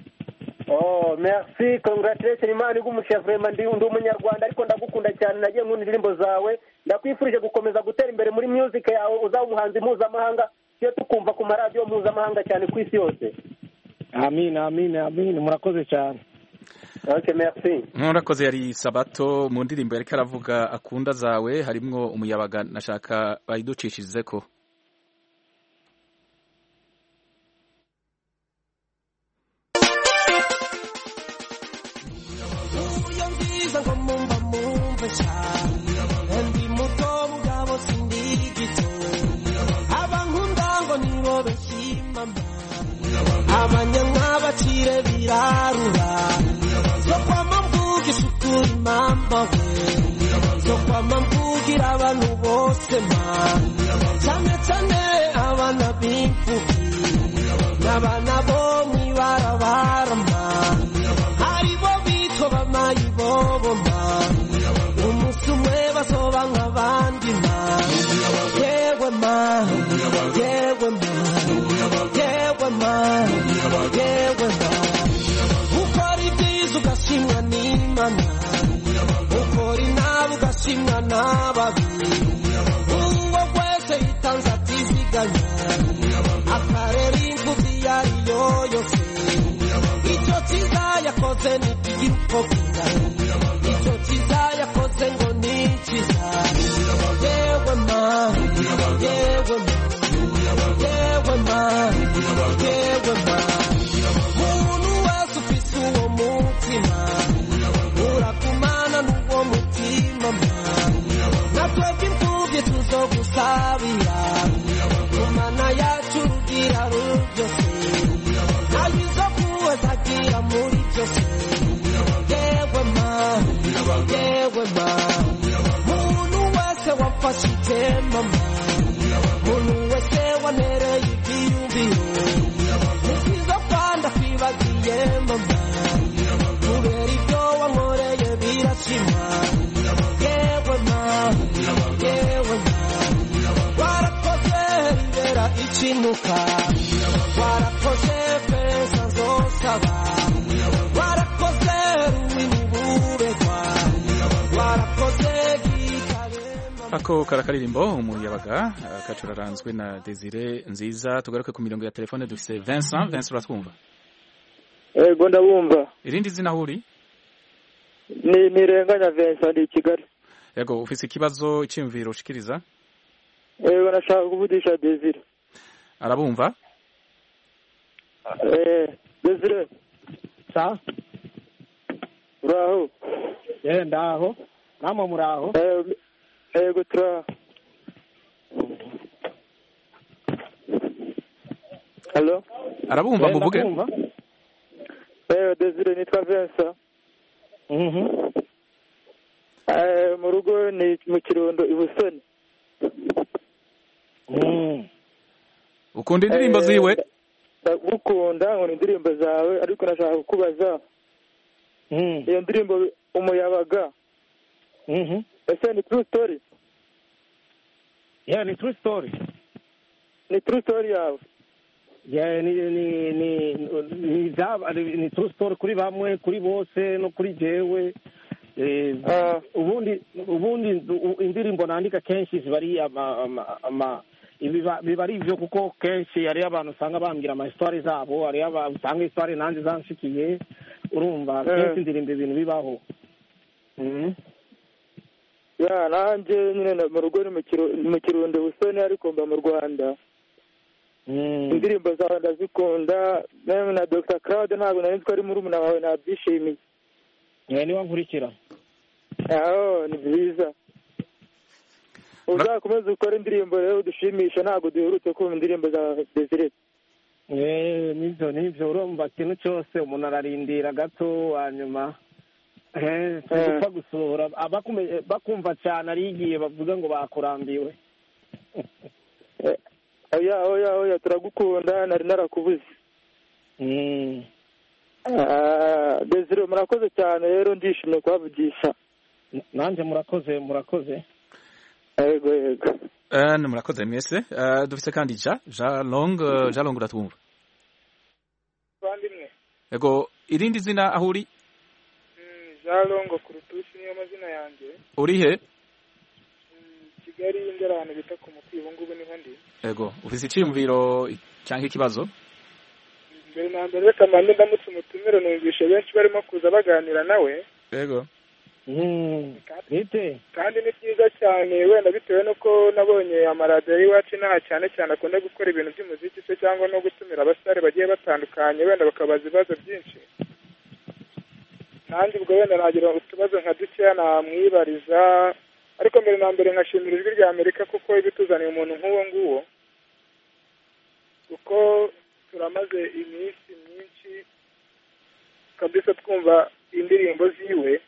oh merci congratulation imana igumushya vraiment ndi ndi umunyarwanda ariko ndagukunda cyane nagiye nkunda indirimbo zawe ndakwifurije gukomeza gutera imbere muri music yawe uzaba umuhanzi mpuzamahanga iyo tukumva ku maradiyo mpuzamahanga cyane ku isi yose amin amin amin murakoze cyane okay merci murakoze yari sabato mu ndirimbo yariko aravuga akunda zawe harimwo umuyabaga nashaka bayiducishirize ko uyo nziza ngo mumva mumve cyane ndi muto mugabo sindi gito abankunda ngo nibo bashimama abanyamwabacire birarura zo kwama mvugisha ukuri mama we zo kwama mvugira abantu bose ma cyane cyane abana b'imfubyi n'abana bo mw'ibarabara ma haribo bitwa bamayibobo ma umunsi umwe bazoba nk'abandi ma yewe ma yewe ma yewe ma yewe ma ukora ibyiza ugashimwa n'imana ukora inabi ugashimwa n'ababi uwo wese yitanze atiziganya akarera imfubyi iyo ari yo yose icyo cyiza yakoze ni ikigira uko kingana icyo cyiza yakoze ngo ni cyiza yewe ma yewe ma yewe ma yewe ma umuntu wese ufise uwo mutima urakumana n'uwo mutima ma natwebwe imfubyi tuzogusabira kumana yacu rugira rubyose nayizo kuwezagira muri byose yewe ma yewe ma muntu wese wafashe itema ma muntu wese wanereye ibyiyumviro nisizo kwanda kwibagiye mama kubera ibyo wankoreye birashima yewe ma yewe ma warakoze ribera ikinuka warakoze pesa zosaba warakoze rumini buregwa warakoze gikarema ako karakaririmbo umuyabaga uh, kacuraranzwe na Desire nziza tugaruke ku mirongo ya telefone dufise Vincent Vincent uratwumva yego ndabumva irindi zina huri ni ntirenganya Vincent ndi i Kigali yego ufise ikibazo iciyumviro ushikiriza yego nashaka kuvugisha Desire arabumva eh Desire sa uraho yewe ndaho namwe muraho yego turaho halo arabumva muvuge ewe desire nitwa vincent Eh, mu rugo ni mu kirundo i busoni ukunda indirimbo ziwe ndagukunda nkunda indirimbo zawe ariko nashaka kukubaza iyo ndirimbo umuyabaga ese ni true story yeah ni true story ni true story yawe yeah ni ni ni ni byaba- ni- ni true story kuri bamwe kuri bose no kuri jewe Eh, ubundi ubundi u- indirimbo nandika kenshi ziba ari ama ama- ama ibiba- biba ari ibyo kuko kenshi hariyo abantu usanga bambwira amahistwari zabo hariyo aba- usanga hisitwari nanjye zanshikiye urumva Eh. kenshi indirimbo ibintu bibaho Mhm. ya nanjye nyine na- mu rugo ni mu Kiru- ni mu kirundo busoni ariko mba mu rwanda indirimbo zawe ndazikunda nawe na dr claude ntabwo nari nzi ko ari murumuna wawe nabyishimiye Eh, niwe nkurikira aho ni byiza uzakomeza ukora indirimbo rero udushimisha ntabwo duherutse kumva indirimbo za desire Eh, nibyo nibyo urumva ikintu cyose umuntu ararindira gato hanyuma eh, turi Eh. gupfa gusohora abakume- bakumva cyane ari igihe bavuga ngo bakurambiwe oya oya oya turagukunda nari narakubuze Ah, desire murakoze cyane rero ndishimye kubavugisha nanjye murakoze murakoze yego yego Eh, ni murakoze mwese Eh, dufise kandi ja ja long eh, ja long uratwumva bavandimwe ego irindi zina aho uri jean longo ku rutushi niyo mazina yanjye uri he kigali ndera ahantu bita ku mukwi ubu ngubu niho ndi ego ufise iciyumviro cyangwa ikibazo mbere na mbere reka mbanze ndamutse umutumire numvishe benshi barimo kuza baganira nawe ego bite kandi ni byiza cyane wenda bitewe n'uko nabonye amaradiyo y'iwacu inaha cyane cyane akunda gukora ibintu by'umuziki se cyangwa no gutumira abasare bagiye batandukanye wenda bakabaza ibibazo byinshi nanjye ubwo wenda nagira utubazo nka dukeya namwibariza ariko mbere na mbere nkashimira ijwi rya amerika kuko ibituzaniye umuntu nk'uwo nguwo kuko turamaze iminsi myinshi kabisa twumva indirimbo ziwe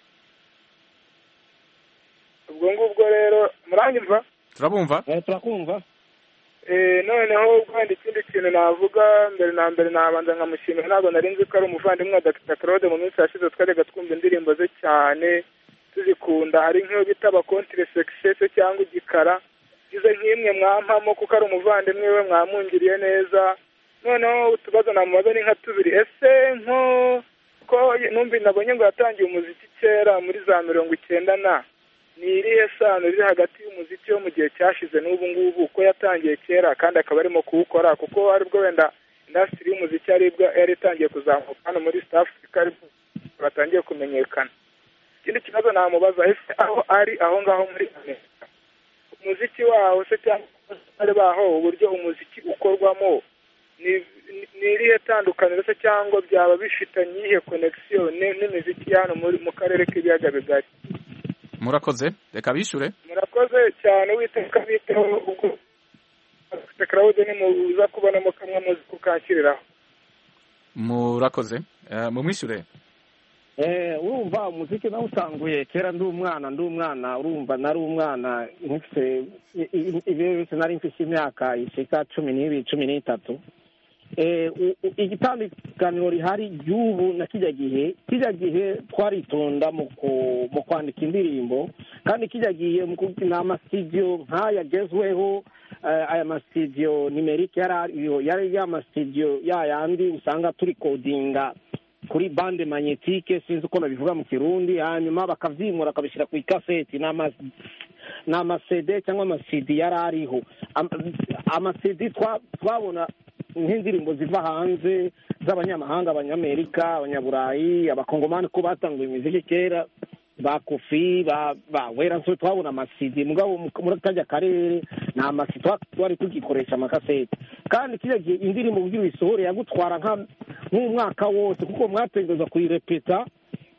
ubwo ngubwo rero muranyumva turabumva turakumva Eh, noneho wenda ikindi kintu navuga mbere na mbere nabanza nkamushimira ntabwo nari nzi ko ari umuvandimwe wa Dr Claude mu minsi yashize twajyaga twumva indirimbo ze cyane tuzikunda hari nk'iyo bita abakontire sekisese cyangwa igikara ize nk'imwe mwampamo kuko ari umuvandimwe we mwamungiriye neza noneho utubazo namubaza ni nka tubiri ese nko ko numva nabonye ngo yatangiye umuziki kera muri za mirongo icyenda na ni irihe sano riri hagati y'umuziki wo mu gihe cyashize n'ubu ngubu ko yatangiye kera kandi akaba arimo kuwukora kuko aribwo wenda indasitiri y'umuziki aribwo yari itangiye kuzamuka hano muri East Africa aribwo batangiye kumenyekana ikindi kibazo namubaza ese aho ari aho ngaho muri Amerika umuziki waho se cyangwa abasore baho uburyo umuziki ukorwamo ni ni- ni irihe tandukaniro se cyangwa byaba bifitanye iyihe konegisiyo n'imiziki ya hano muri- mu karere k'ibiyaga bigari murakoze reka bishure murakoze cyane uwiteka biteho ubwo tekirawude nimuza kubonamo kamwe muzi kukanshyiriraho murakoze Eh, mumwishure Eh, urumva umuziki nawutanguye kera ndi umwana ndi umwana urumva nari umwana nkifite ibihe bise nari mfite imyaka ishika cumi n'ibiri cumi n'itatu Eh, u- u- igitandukaniro rihari ry'ubu na kijya gihe kijya gihe twaritonda mu ku- mu kwandika indirimbo kandi kijya gihe mu ku- ni amasitidiyo nk'aya agezweho eh, aya masitidiyo nimerike yari ariyo yari ya masitidiyo ya yandi usanga turi kodinga kuri bande magnetike sinzi uko babivuga mu kirundi hanyuma bakavyimura bakabishyira ku ikaseti ni ama- ni amasede cyangwa amasidi yari ariho Am- amasidi twa- twabona nk'indirimbo ziva hanze z'abanyamahanga abanyamerika abanyaburayi abakongomani ko batanguye imiziki kera ba kofi ba ba wera so twabona amasidi mugabo mu- muri kajya karere ni amasidi twa- twari tugikoresha amakaseti kandi kiriya gihe indirimbo kugira uyisohore yagutwara nka nk'umwaka wose kuko mwategereza kuyirepeta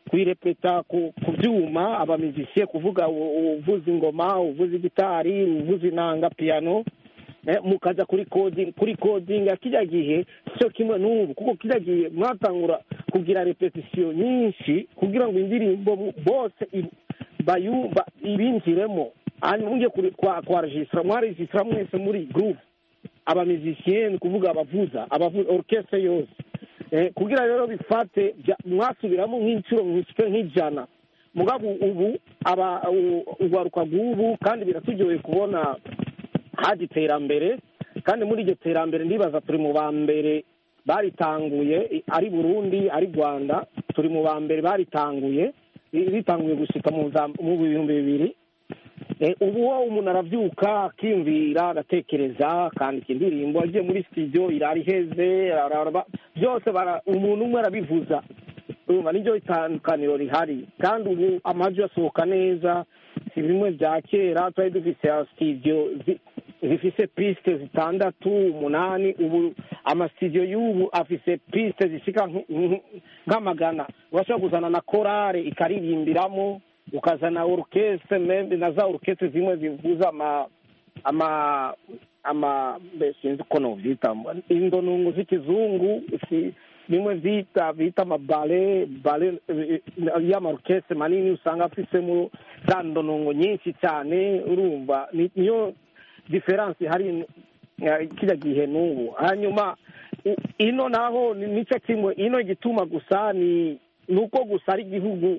kuyirepeta ku ku byuma abamizisiye kuvuga u- uvuza ingoma uvuza gitari uvuza inanga piyano eh, mukaza kuri coding kuri coding ya kijya gihe cyo kimwe n'ubu kuko kijya gihe mwatangura kugira repetition nyinshi kugira ngo indirimbo mu- bose i- bayumva ibinjiremo hanyuma mujye kuri- kwa kwa registra mwaregistra mwese muri groupe abamizisiye ni kuvuga abavuza abavuza orchestre yose eh, kugira rero bifate bya- mwasubiramo nk'inshuro nk'ishike nk'ijana mugabo ubu aba u- urwaruka rw'ubu kandi biraturyoheye kubona haje iterambere kandi muri iryo terambere ndibaza turi mu ba mbere baritanguye i- ari burundi ari rwanda turi mu ba mbere baritanguye i- bitanguye gushika mu za- mu bihumbi bibiri Eh, ubu wo umuntu arabyuka akiyumvira agatekereza akandika indirimbo agiye muri studio irara iheze araraba- byose bara- umuntu umwe arabivuza urumva niryo itandukaniro rihari kandi ubu amajwi asohoka neza si bimwe bya kera twari dufise ya studio zi- zifise piste zitandatu umunani ubu amasitudiyo y'ubu afise piste zishika nk- nk- nk'amagana urashobora kuzana na korale ikaririmbiramo ukazana orukestre meme na za orukestre zimwe zivuza ama ama ama mbe sinzi uko novyita indonungu z'ikizungu si bimwe vyita bita amabale bale eh, y'amarukestre manini usanga afisemo za ndonungu nyinshi cyane urumva ni- niyo diferanse hari eh, kiriya gihe n'ubu hanyuma u- ino naho ni- nicyo kimwe ino igituma gusa ni ni uko gusa ari igihugu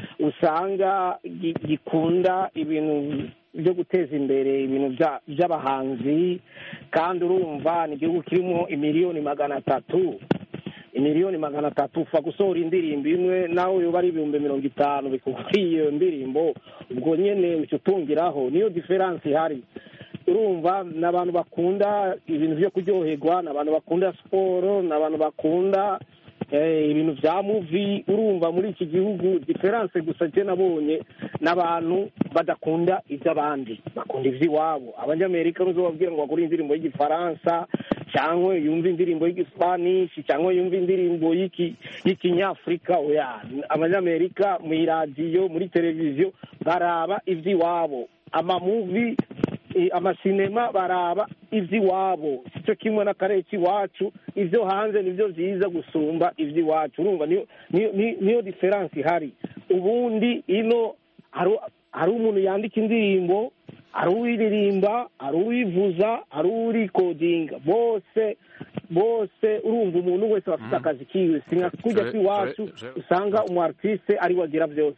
usanga gi- gikunda ibintu byo guteza imbere ibintu bya- by'abahanzi kandi urumva ni igihugu kirimo imiliyoni magana atatu imiliyoni magana atatu upfa gusohora indirimbo imwe nawe yoba ari ibihumbi mirongo itanu bikubwiye iyo ndirimbo ubwo nyene uca utungiraho niyo diferanse ihari urumva ni abantu bakunda ibintu byo kuryoherwa ni abantu bakunda siporo ni abantu bakunda eh, ibintu bya muvi urumva muri iki gihugu diferanse gusa je nabonye n'abantu badakunda iby'abandi bakunda iby'iwabo abanyamerika ntuzobabwira ngo bagure indirimbo y'igifaransa cyangwa yumva indirimbo y'igispanishi cyangwa yumva indirimbo y'iki- y'ikinyafurika oya abanyamerika mu iradiyo muri televiziyo baraba iby'iwabo amamuvi eh, amasinema baraba iby'iwabo sicyo kimwe n'akarere k'iwacu ibyo hanze nibyo byiza gusumba iby'iwacu urumva niyo niyo niyo- niyo diferanse ihari ubundi ino hari hari umuntu yandika indirimbo hari uwiririmba hari uwivuza hari urikodinga bose bose urumva umuntu wese aba afite akazi kiwe si nka kujya Je- kw'iwacu je- je- usanga umu artiste ari we agira byose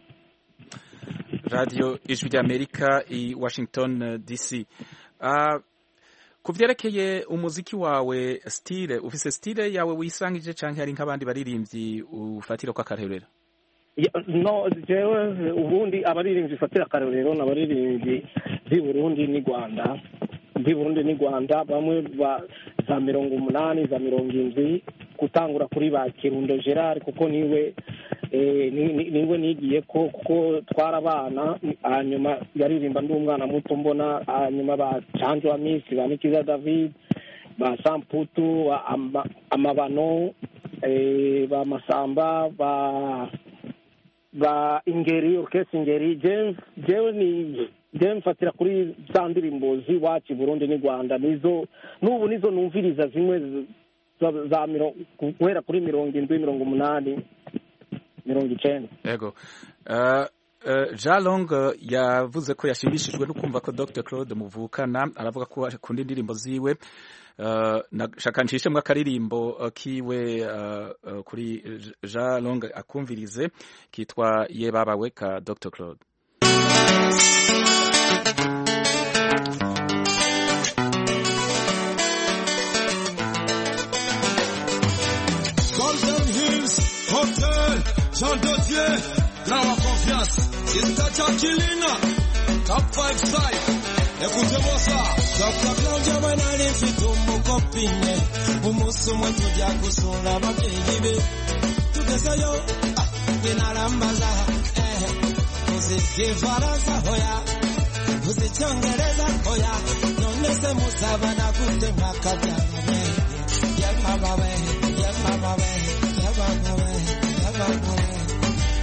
radiyo ijwi ry'amerika i washington eh, dc Ah, ku byerekeye umuziki wawe stile ufise stile yawe wisangije canke hari nk'abandi baririmbyi ufatira ko akarorero Ya- no jewe ubundi abaririmbyi fatira akarorero ni abaririmbyi b'i burundi n'i rwanda b'i burundi n'i rwanda bamwe ba za mirongo umunani za mirongo indwi gutangura kuri ba kirundo gerard kuko niwe eh, ni- ni- niwe nigiye ko kuko twara abana hanyuma yaririmba ndi umwana muto mbona hanyuma ba canjo wa misi ba nikiza david ba samputu ba Ama- amabano eh, ba masamba ba ba ingeri orchestre ingeri je- jewe ni jewe mfatira kuri za ndirimbo z'iwacu i burundi n'i rwanda nizo n'ubu nizo numviriza zimwe z- za- za miro- guhera kuri mirongo indwi mirongo umunani mirongo icenda yego Uh, uh, jean long uh, yavuze ko yashimishijwe no kumva ko dr claude muvukana aravuga ko akunda indirimbo ziwe Uh, nashaka nshishemwo akaririmbo uh, kiwe uh, uh, kuri J- jean long akumvirize kitwa ye babawe ka dr claude Golden Hills Hotel, Jean Dodier, Drawa Confiance, Sister Chakilina, Top 5 Side. Écoutez-moi ça. Dr. Claudia we nari mfite umukopine umunsi umwe tujya gusura ababyeyi be tugezeyo ah, binarambaza eh, uzi igifaransa hoya uzi icyongereza hoya none se muzabana gute mwakabyaranye yemama we yemama we yemama we yemama we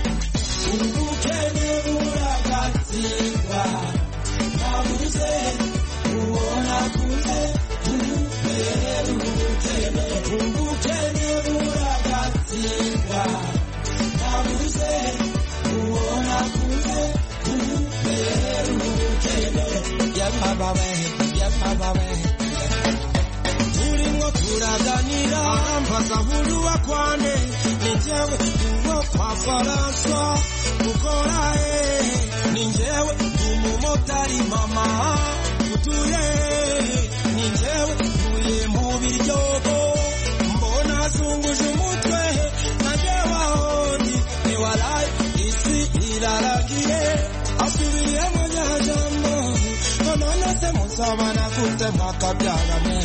ubukene buragatsindwa nabuze ubona kuze kubera ubukene ubukene buragatsindwa nabuze ubona kuze kubera ubukene yamabawe yamabawe turimo turaganira mbaza buri wa kwane ni njyewe uwo kwa faransa ukora he ni njyewe umumotari mama utuye ni njyewe uye mu biryogo mbona azunguje umutwe na njyewe aho ndi ni warayi isi iraragiye asubiriye mu nyajambo none se muzabana gute mwakabyarane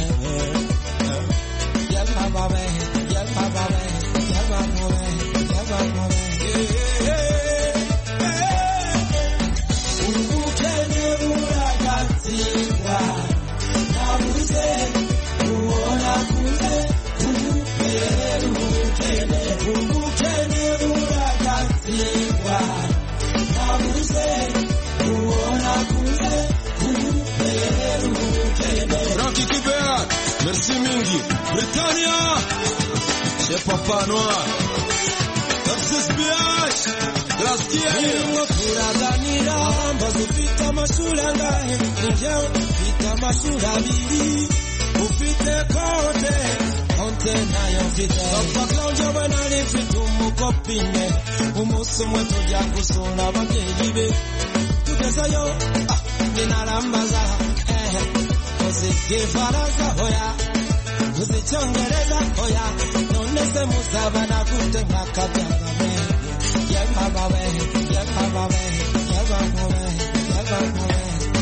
yamababe yamababe yamababe yamababe ubukene buragatsindwa nabuze ubona kuze kubera ubukene ubukene buragatsindwa nabuze ubona kuze kubera ubukene Rocky Kibert, merci mingi. Britannia, c'est Papa Noir. Tarsis BH, Glacier. Turimo turaganira mbaza ufite amashuri angahe ni njyewe mfite amashuri abiri ufite konte konte nayo mfite papa claude we nari mfite umukopine umunsi umwe tujya gusura ababyeyi be tugezeyo ah, ninarambaza eh, uzi igifaransa hoya uzi icyongereza hoya none se muzabana gute mwakabyarame yamabawe yamabawe yamabawe yamabawe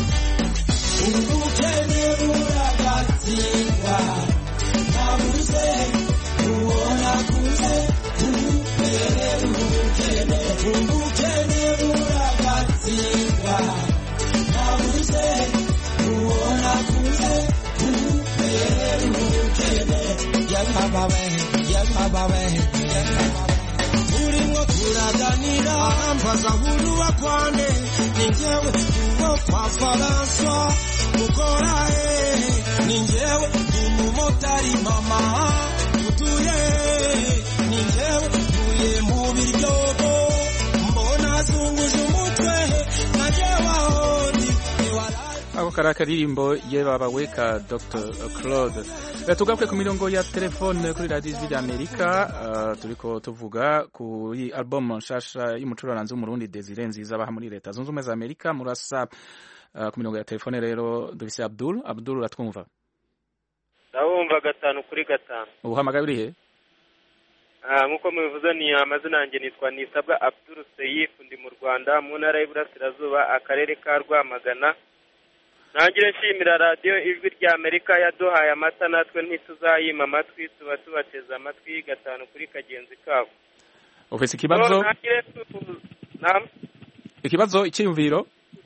ubukene buragatsindwa nabuze ubona kuze kubera ubukene ubukene buragatsindwa nabuze ubona kuze kubera ubukene yamabawe yamabawe yamabawe turimo turaganira mbaza buri wa kwane ni njyewe uwo kwa faransa ukora he ni njyewe umumotari mama utuye ni njyewe uye mu biryogo mbona azunguje umutwe na njyewe aho ndi ako kari akaririmbo ye babawe ka dr claude Eh, tugaruke ku mirongo ya telefone kuri radiyo ijwi ry'amerika uh, turiko tuvuga kuri album nshasha y'umucuraranzi w'umurundi desire nziza baha muri leta zunze ubumwe za amerika murasa uh, ku mirongo ya telefone rero dufise abdul abdul uratwumva ndabumva gatanu kuri gatanu uhamagaye uri he Ah, nk'uko mubivuze ni amazina yanjye nitwa nisabwa abdul seyif ndi mu rwanda mu ntara y'iburasirazuba akarere ka rwamagana ntangire nshimira radiyo ijwi rya amerika yaduhaye amata natwe ntituzayima amatwi tuba tubateze amatwi gatanu kuri kagenzi kabo ufise ikibazo So, ntangire tu- Naam. ikibazo icyiyumviro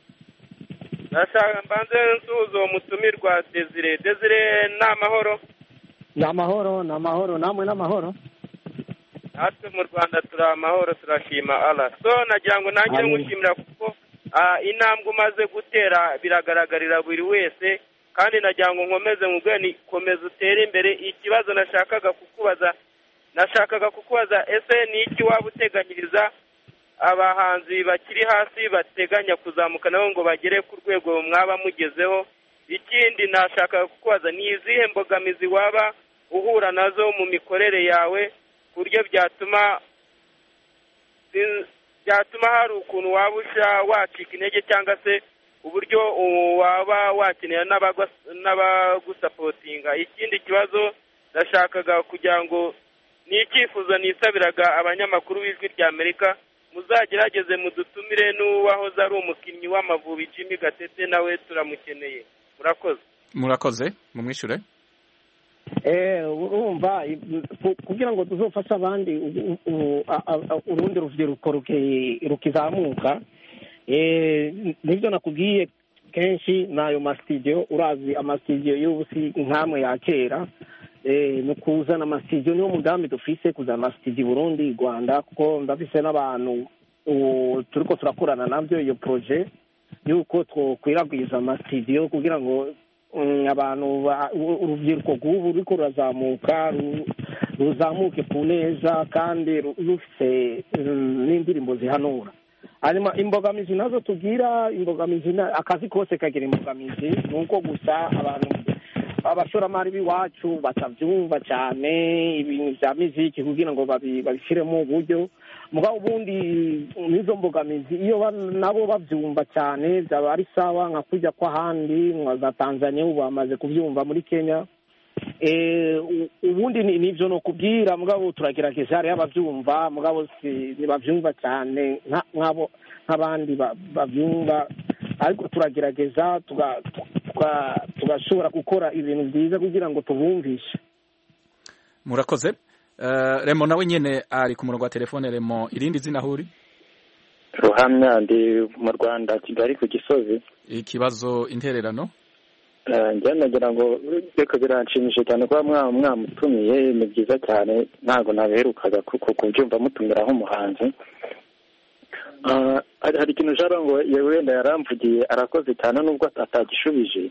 ndashaka mbanze nsuhuza uwo mutumirwa desire desire ni amahoro ni amahoro ni amahoro namwe n'amahoro natwe mu rwanda turi amahoro turashima ala so nagira ngo nanjye Amen. ngushimira kuko ah, intambwe umaze gutera biragaragarira buri wese kandi nagira ngo nkomeze mubwire ni komeza utere imbere ikibazo nashakaga kukubaza nashakaga kukubaza ese ni iki waba uteganyiriza abahanzi bakiri hasi bateganya kuzamuka nabo ngo bagere ku rwego mwaba mugezeho ikindi nashakaga kukubaza ni izihe mbogamizi waba uhura nazo mu mikorere yawe ku buryo byatuma byatuma hari ukuntu waba usha wacika intege cyangwa se uburyo waba wakenera n'abagusapotinga ikindi kibazo ndashakaga kugira ngo ni icyifuzo nisabiraga abanyamakuru b'ijwi rya amerika muzagerageze mudutumire n'uwahoze ari umukinnyi w'amavubi jimmy gatete nawe turamukeneye murakoze murakoze mumwishyure urumva kugira ngo tuzofashe abandi urundi rubyiruko rukizamuka nibyo nakubwiye kenshi ni ayo masitidiyo urazi amasitidiyo y'ubu si nk'amwe ya kera ni ukuzana amasitidiyo niwo mugambi dufise kuzana amasitidiyo i burundi i rwanda kuko ndafise n'abantu ubu turiko turakorana nabyo iyo proje yuko twokwiragwiza amasitidiyo kugira ngo mm, abantu ba- u- urubyiruko rw'ubu ruriko rurazamuka ru- ruzamuke ku neza kandi ru- rufise mm, n'indirimbo zihanura hanyuma imbogamizi nazo tugira imbogamizi na- akazi kose kagira imbogamizi ni uko gusa abantu abashoramari b'iwacu batabyumva cyane ibintu bya miziki kugira ngo babi- babishyiremo uburyo mugabo ubundi n'izo mbogamizi iyo ba- nabo babyumva cyane byaba ari sawa nka kujya kw'ahandi nka za tanzania ubu bamaze kubyumva muri kenya Eh, u- ubundi ni- nivyo no kubwira mugabo turagerageza hariyo abavyumva mugabo si ntibavyumva cyane nka- nk'abo nk'abandi ba- bavyumva ariko turagerageza tuga- tuga- tugashobora gukora ibintu byiza kugira ngo tubumvishe murakoze Eh, remo nawe nyene ari ku murongo wa telefone remo irindi zina huri ruhamya ndi mu rwanda kigali ku gisozi ikibazo intererano Eh, njyewe nagira ngo reka biranshimishije cyane kuba mwa- mwamutumiye ni byiza cyane ntabwo nabiherukaga ku- ku- kubyumva mutumira nk'umuhanzi Ah, hari hari ikintu jaro ngo ye- wenda yaramvugiye arakoze cyane nubwo atagishubije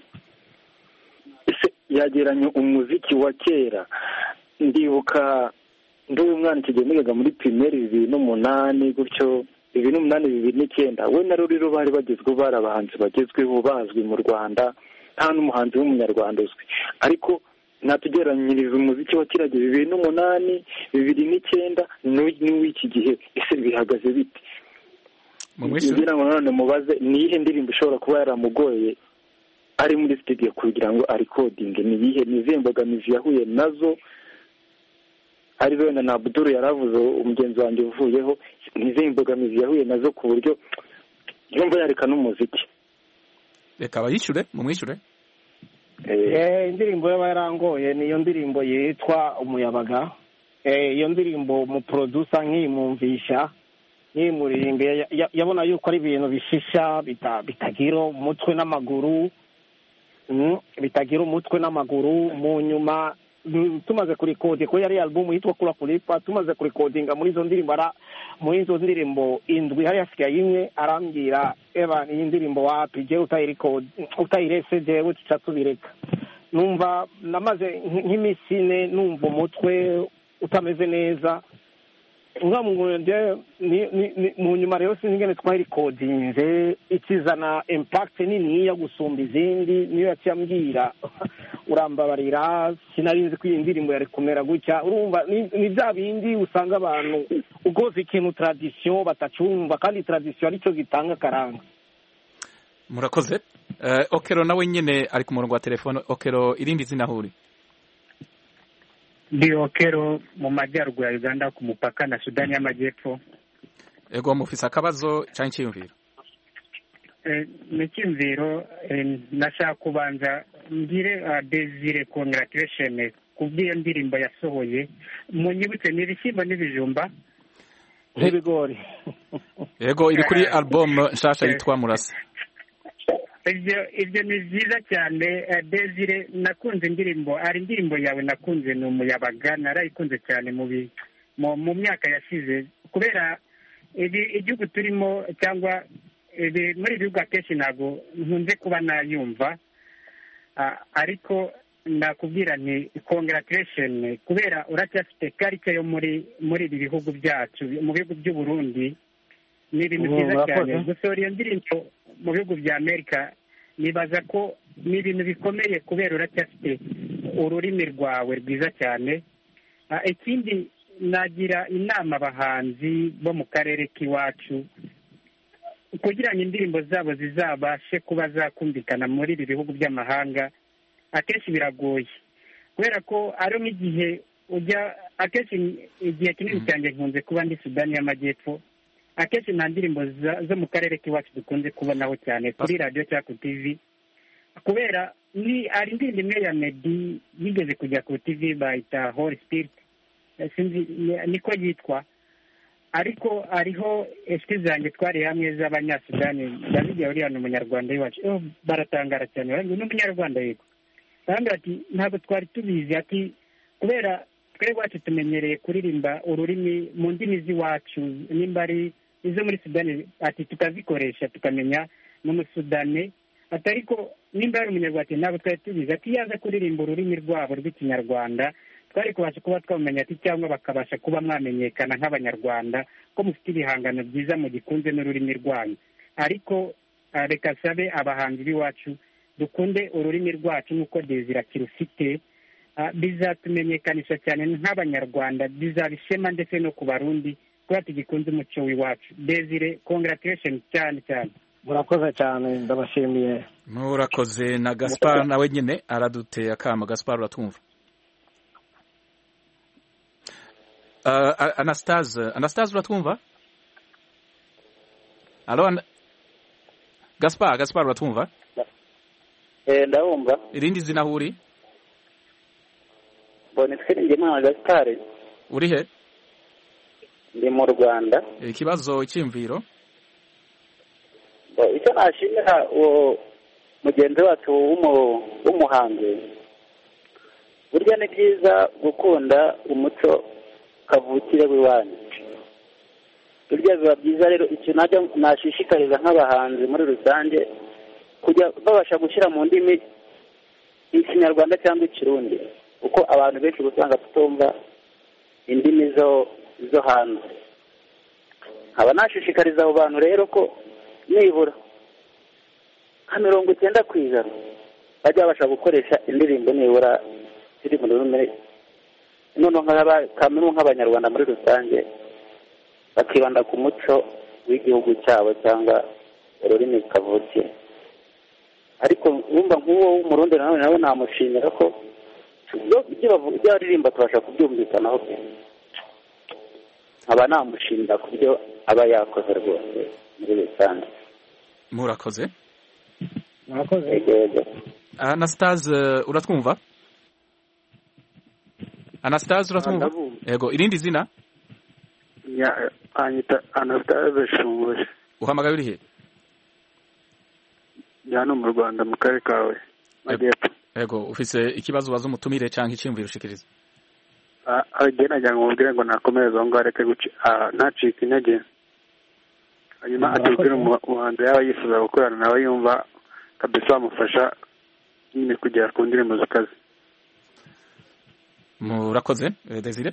ese yageranye umuziki wa kera ndibuka ndi umwana icyo gihe nigaga muri pirimeri bibiri n'umunani gutyo bibiri n'umunani bibiri n'icyenda we na ruriru bari bagezweho bari abahanzi bagezweho bazwi mu rwanda nta n'umuhanzi w'umunyarwanda uzwi ariko natugeranyiriza umuziki wa kiriya gihe bibiri n'umunani bibiri n'icyenda n'uw- n'uw'iki gihe ese bihagaze bite kugira ngo nanone mubaze ni iyihe ndirimbo ishobora kuba yaramugoye ari muri studio kugira ngo arikodinge ni iyihe ni izihe mbogamizi yahuye nazo ari wenda na abuduru yaravuze umugenzi wanjye uvuyeho ni izihe mbogamizi yahuye nazo ku buryo yumva yareka n'umuziki reka abayishyure mumwishyure Eh, indirimbo yaba yarangoye niyo ndirimbo yitwa umuyabaga Eh, iyo ndirimbo umuprodusa nkiyimwumvisha nkiyimuririmbe ya- ya- yabona yuko ari ibintu bishisha bita- bitagira umutwe n'amaguru Mm, bitagira umutwe n'amaguru mu nyuma mm, tumaze kurikodinga ko yari album yitwa kura kulipa tumaze kurikodinga muri izo ndirimbo ara muri izo ndirimbo indwi hari hasigaye imwe arambwira eba iyi ndirimbo wapi jewe utayirikodi utayirese jewe tuca tubireka numva namaze nk- nk'iminsi ine numva umutwe utameze neza ngamwende ni- ni- ni- mu nyuma rero sinzi ingene twayirikodinze ikizana impact niniya gusumba izindi niyo yaciye ambwira urambabarira sinari nzi ko iyi ndirimbo yari kumera gutya urumva ni- ni bya bindi usanga abantu ukoze ikintu tradisiyo batacumva kandi tradisiyo aricyo gitanga akaranga murakoze Eh, okero nawe nyene ari ku murongo wa telefone okero irindi zina huri ndi okero mu majyaruguru ya uganda ku mupaka na sudani y'amajyepfo ego mufise akabazo canke iciyumviro Eh, ni icyumviro eh, nashaka kubanza ngire ah, desire congratulation ku bw'iyo ndirimbo yasohoye munyibutse ni ibishyimbo n'ibijumba nk'ibigori ego iri kuri album nshasha yitwa murasa ibyo ibyo ni byiza cyane eh, desire nakunze indirimbo ari indirimbo yawe nakunze ni umuyabaga narayikunze cyane mu bi- mu mu myaka yashize kubera ibi igihugu turimo cyangwa ibi muri ibi bihugu akenshi ntabwo nkunze kuba nayumva Ah, ariko nakubwira nti congratulation kubera uracyafite karike yo muri muri ibi bihugu byacu mu bihugu by'u Burundi ni ibintu Mm, byiza murakoze. cyane gusohora iyo ndirimbo mu bihugu bya amerika nibaza ko ni ibintu bikomeye kubera uracyafite ururimi rwawe rwiza cyane Ah, ikindi nagira inama abahanzi bo mu karere k'iwacu kugira ngo indirimbo zabo zizabashe kuba zakumvikana muri ibi bihugu by'amahanga akenshi biragoye kubera ko ari nk'igihe ujya akenshi igihe kinini cyane nkunze kuba ndi sudani y'amajyepfo akenshi nta ndirimbo za- zo mu karere k'iwacu dukunze kubonaho cyane kuri radiyo cyangwa ku tivi kubera ni hari indirimbo imwe ya medi yigeze kujya ku tivi bayita hori sipiriti sinzi ni- niko yitwa ariko hariho inshuti zanjye twari hamwe z'abanyasudani ndazigira uriya ni umunyarwanda w'iwacu oh, baratangara cyane baravuga ni umunyarwanda yego barambwira ati ntabwo twari tubizi ati kubera twebwe iwacu tumenyereye kuririmba ururimi mu ndimi z'iwacu nimba ari izo muri sudani ati tukazikoresha tukamenya n'umusudani ati ariko nimba ari umunyarwanda ati ntabwo twari tubizi ati iyo aza kuririmba ururimi rwabo rw'ikinyarwanda twari kubasha kuba twamenya ati cyangwa bakabasha kuba mwamenyekana nk'abanyarwanda ko mufite ibihangano byiza mu gikunze n'ururimi rwanyu ariko ah, reka sabe abahanzi b'iwacu dukunde ururimi rwacu nk'uko desire akirufite Ah, bizatumenyekanisha cyane nk'abanyarwanda bizaba ishema ndetse no ku barundi kuba tugikunze umuco w'iwacu desire congratulation cyane cyane murakoze cyane ndabashimiye murakoze na gaspar nawe nyine araduteye akama gaspar uratwumva Uh, A- anastase anastase uratwumva alo Ana- gaspar gaspar uratwumva Eh, ndabumva irindi zina aho uri mbona twiringe imana gasitari uri he ndi mu rwanda ikibazo icyiyumviro Bo, icyo nashimira uwo mugenzi wacu w'umu- w'umuhanzi burya ni byiza gukunda umuco kavukire w'iwanyu burya biba byiza rero ikintu najya nashishikariza nk'abahanzi muri rusange kujya babasha gushyira mu ndimi ikinyarwanda cyangwa ikirundi kuko abantu benshi uba usanga tutumva indimi zo zo hanze nkaba nashishikariza abo bantu rero ko nibura nka mirongo icyenda ku ijana bajya babasha gukoresha indirimbo nibura ziri mu rurimi noneho nk'aba- kamere nk'abanyarwanda muri rusange bakibanda ku muco w'igihugu cyabo cyangwa ururimi kavukire ariko wumva nk'uwo w'umurundi nanone nawe namushimira ko ibyo ibyo bavu- ibyo aririmba tubasha kubyumvikanaho pe nkaba namushimira ku byo aba yakoze rwose muri rusange murakoze murakoze anastase uratwumva anastase uratwumva ndabumva. yego irindi zina Ya- anyita anastase shunguri uhamagaye uri he ndi hano mu rwanda mu karere kawe majyepfo yego ufise ikibazo ubaza umutumire cyangwa icyiyumviro ushikiriza agenda nagira ngo mubwire ngo nakomereze aho ngaho areke guci ah, ntacike intege hanyuma atubwire umu- umuhanzi yaba yifuza gukorana nawe yumva kabisa bamufasha nyine kugera ku ndirimbo zikaze murakoze eh, desire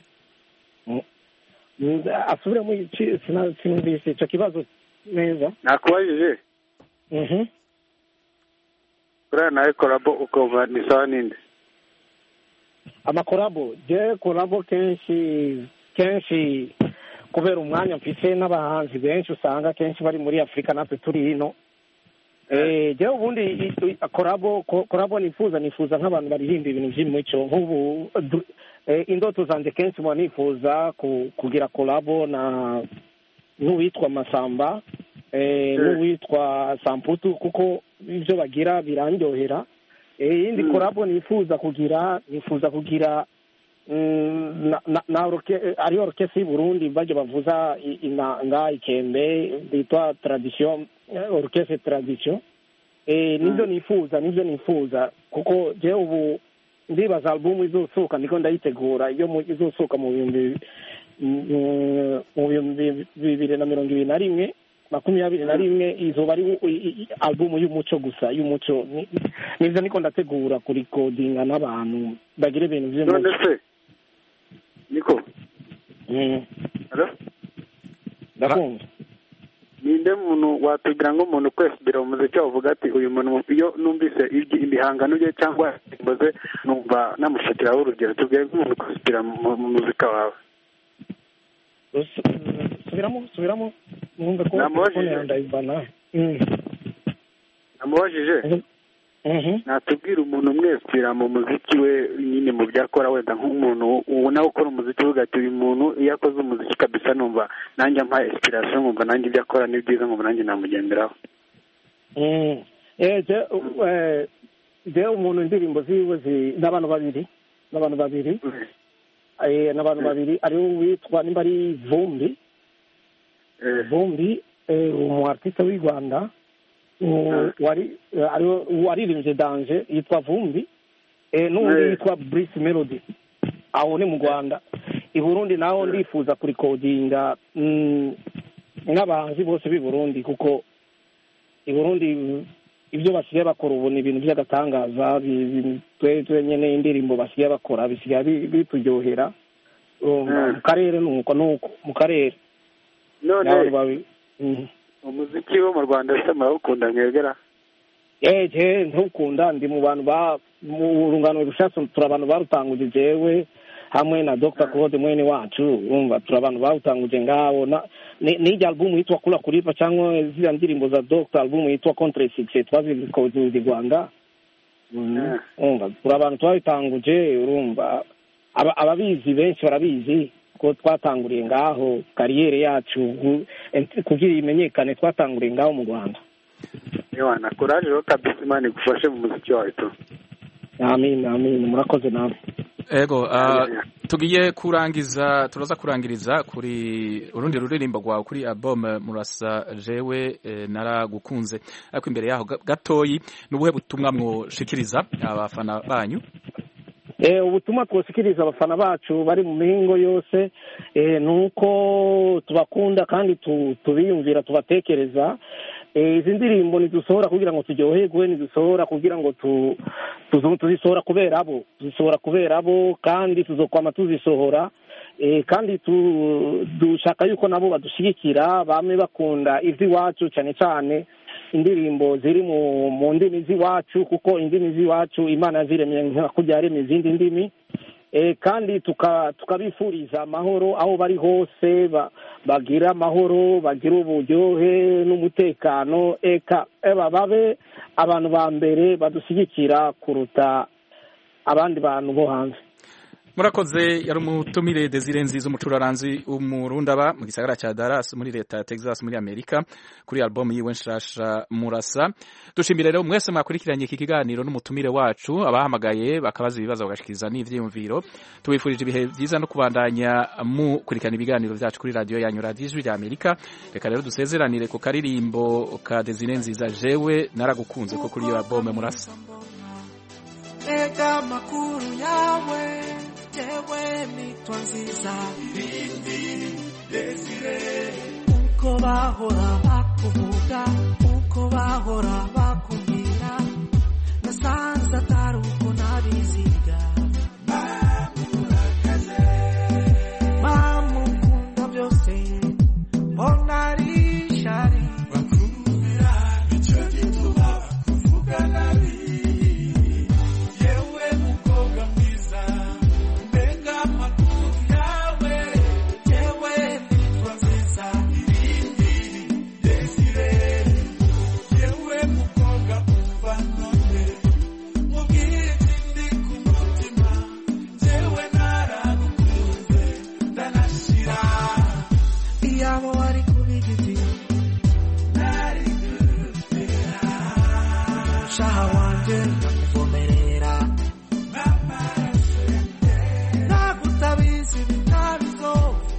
Mm, asubiremo iki- sina- sinumvise icyo kibazo neza nakubajije Mhm. uriya nawe korabo ukumva ni sawa ninde amakorabo je korabo kenshi kenshi kubera umwanya mfise n'abahanzi benshi usanga kenshi bari muri afurika natwe turi hino Eh, jewe ubundi i- i- korabo ko- korabo nifuza nifuza nk'abantu baririmba ibintu by'imico nk'ubu du- eh, indoto zanjye kenshi mba nifuza ku- kugira korabo na n'uwitwa masamba eh, n'uwitwa samputu kuko ibyo bagira birandyohera Eh, iyindi korabo nifuza kugira nifuza kugira mm, na, na, na orke, eh, ari orkesi y'i burundi bajya bavuza i- inanga ikembe bitwa tradition eh, orkestre tradition eh, nibyo nifuza nibyo nifuza kuko jewe ubu ndibaza albumu izosohoka niko ndayitegura iyo mu- izosohoka mu bihumbi mm, mu bihumbi bibiri na mirongo ibiri na rimwe makumyabiri na rimwe izoba ari u- i- i- albumu y'umuco gusa y'umuco Ni- nivyo niko ndategura kurikodinga n'abantu bagira ibintu vy'umuco none se niko Mm. Hello? ndakumva ninde muntu watubwira ngo umuntu kwesubira mu muziki wavuga ati uyu muntu iyo numvise ibyi- ibihangano bye cyangwa indirimbo ze numva namufatiraho urugero tubwire nk'umuntu kwesubira mu mu muzika wawe subiramo subiramo mwumve ko Namubajije. telefone yawe ndayivana Mm. namubajije natubwira umuntu umwesubira mu muziki we nyine mu byo akora wenda nk'umuntu ubu nawe ukora umuziki uvuga ati uyu muntu iyo akoze umuziki kabisa numva nanjye ampaye inspiration nkumva nanjye ibyo akora ni byiza nkumva nanjye namugenderaho Mm. Eh, je eh, je umuntu indirimbo ziwe zi- n'abantu babiri n'abantu babiri Eh, n'abantu babiri ariwe witwa nimba ari vumbi vumbi eh, umu artiste w'i rwanda u- wari eh, ariwe waririmbye danje yitwa vumbi eh, n'undi Eh. yitwa brice melody aho ni mu rwanda i burundi naho ndifuza kurikodinga mm, n'abahanzi bose b'i burundi kuko i burundi ibyo basigaye bakora ubu ni ibintu by'agatangaza bi- bi- twe twe nyine indirimbo basigaye bakora bisigaye bi- bituryohera Urumva, mu karere ni uko ni uko mu karere none N'abantu babi- Mhm. umuziki wo mu rwanda se murawukunda mwegera eje ntukunda ndi mu bantu ba mu rungano rushasha turi abantu barutanguje jewe hamwe na Dr Claude mwene wacu urumva turi abantu barutanguje ngaho na ni- n'ijya album yitwa kula kulipa cyangwa ziriya ndirimbo za Dr album yitwa contre succès twazikoze i Rwanda Mhm. urumva turi abantu twabitanguje urumva aba- ababizi benshi barabizi ko twatanguriye ngaho kariyeri yacu gu- ent- kugira imenyekane twatanguriye ngaho mu Rwanda ewana kuraje rero kabisa imana igufashe mu muziki wawe tu amin amin murakoze nawe ego ah, tugiye kurangiza turaza kurangiriza kuri urundi ruririmbo rwawe kuri album murasa jewe eh, naragukunze ariko imbere yaho ga- gatoyi ni ubuhe butumwa mwoshikiriza abafana banyu Eh, ubutumwa twosikiriza abafana bacu bari mu mihingo yose eh, ni uko tubakunda kandi tu- tubiyumvira tubatekereza Eh, izi ndirimbo ntidusohora kugira ngo turyoherwe ntidusohora kugira ngo tu- tuzo- tuzisohora kubera abo tuzisohora kubera abo kandi tuzokwama tuzisohora Eh, kandi tu- dushaka yuko nabo badushyigikira bame bakunda iby'iwacu cyane cyane indirimbo ziri mu mu ndimi z'iwacu kuko indimi z'iwacu imana yaziremye nka kurya yaremye izindi ndimi Eh, kandi tuka- tukabifuriza amahoro aho bari hose ba- bagira amahoro bagira uburyohe n'umutekano eka eba babe abantu ba mbere badushyigikira kuruta abandi bantu bo hanze murakoze yari umutumire Desire Nziza umucuraranzi umurundaba mu gisagara cya Dallas muri leta ya Texas muri Amerika kuri album yiwe nshasha murasa dushimire rero mwese mwakurikiranye iki kiganiro n'umutumire wacu abahamagaye bakabaza ibibazo bagashikiriza n'ivyiyumviro tubifurije ibihe byiza no kubandanya mukurikirana ibiganiro byacu kuri radio yanyu radio ijwi rya Amerika reka rero dusezeranire ku karirimbo ka Desire Nziza jewe naragukunze ko kuri iyo album murasa Ega amakuru yawe yewe nitwa nziza ibindi desire uko bahora bakuvuga uko bahora bakubwira nasanze atari uko nabiziga mamurakaze mamukunda byose mbona ari shari bakubwira icyo gituma kuvuga nabi yewe mukobwa mwiza mbega amakuru yawe yewe nitwa nziza irindi desire yewe mukobwa umva none mubwire ikindi ku mutima jewe naragukunze ndanashira iyaba wari kubigiti nari gutera shaha wanje ndakuvomerera nagutabizi bitabizo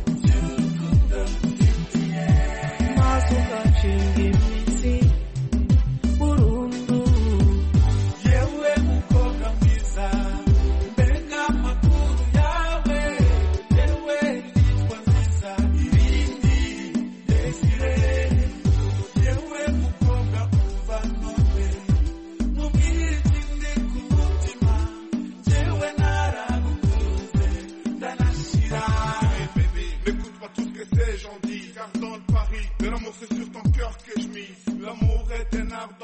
maze ugacinga imitsi burundu yewe mukobwa mwiza mbega amakuru yawe yewe nitwa nziza irindi desire yewe mukobwa umva none mubwire ikindi ku mutima jewe naragukunze ndanashira N'écoute pas tout ce que ces gens disent, car dans le pari de l'amour c'est sur ton cœur que je mise. L'amour est un art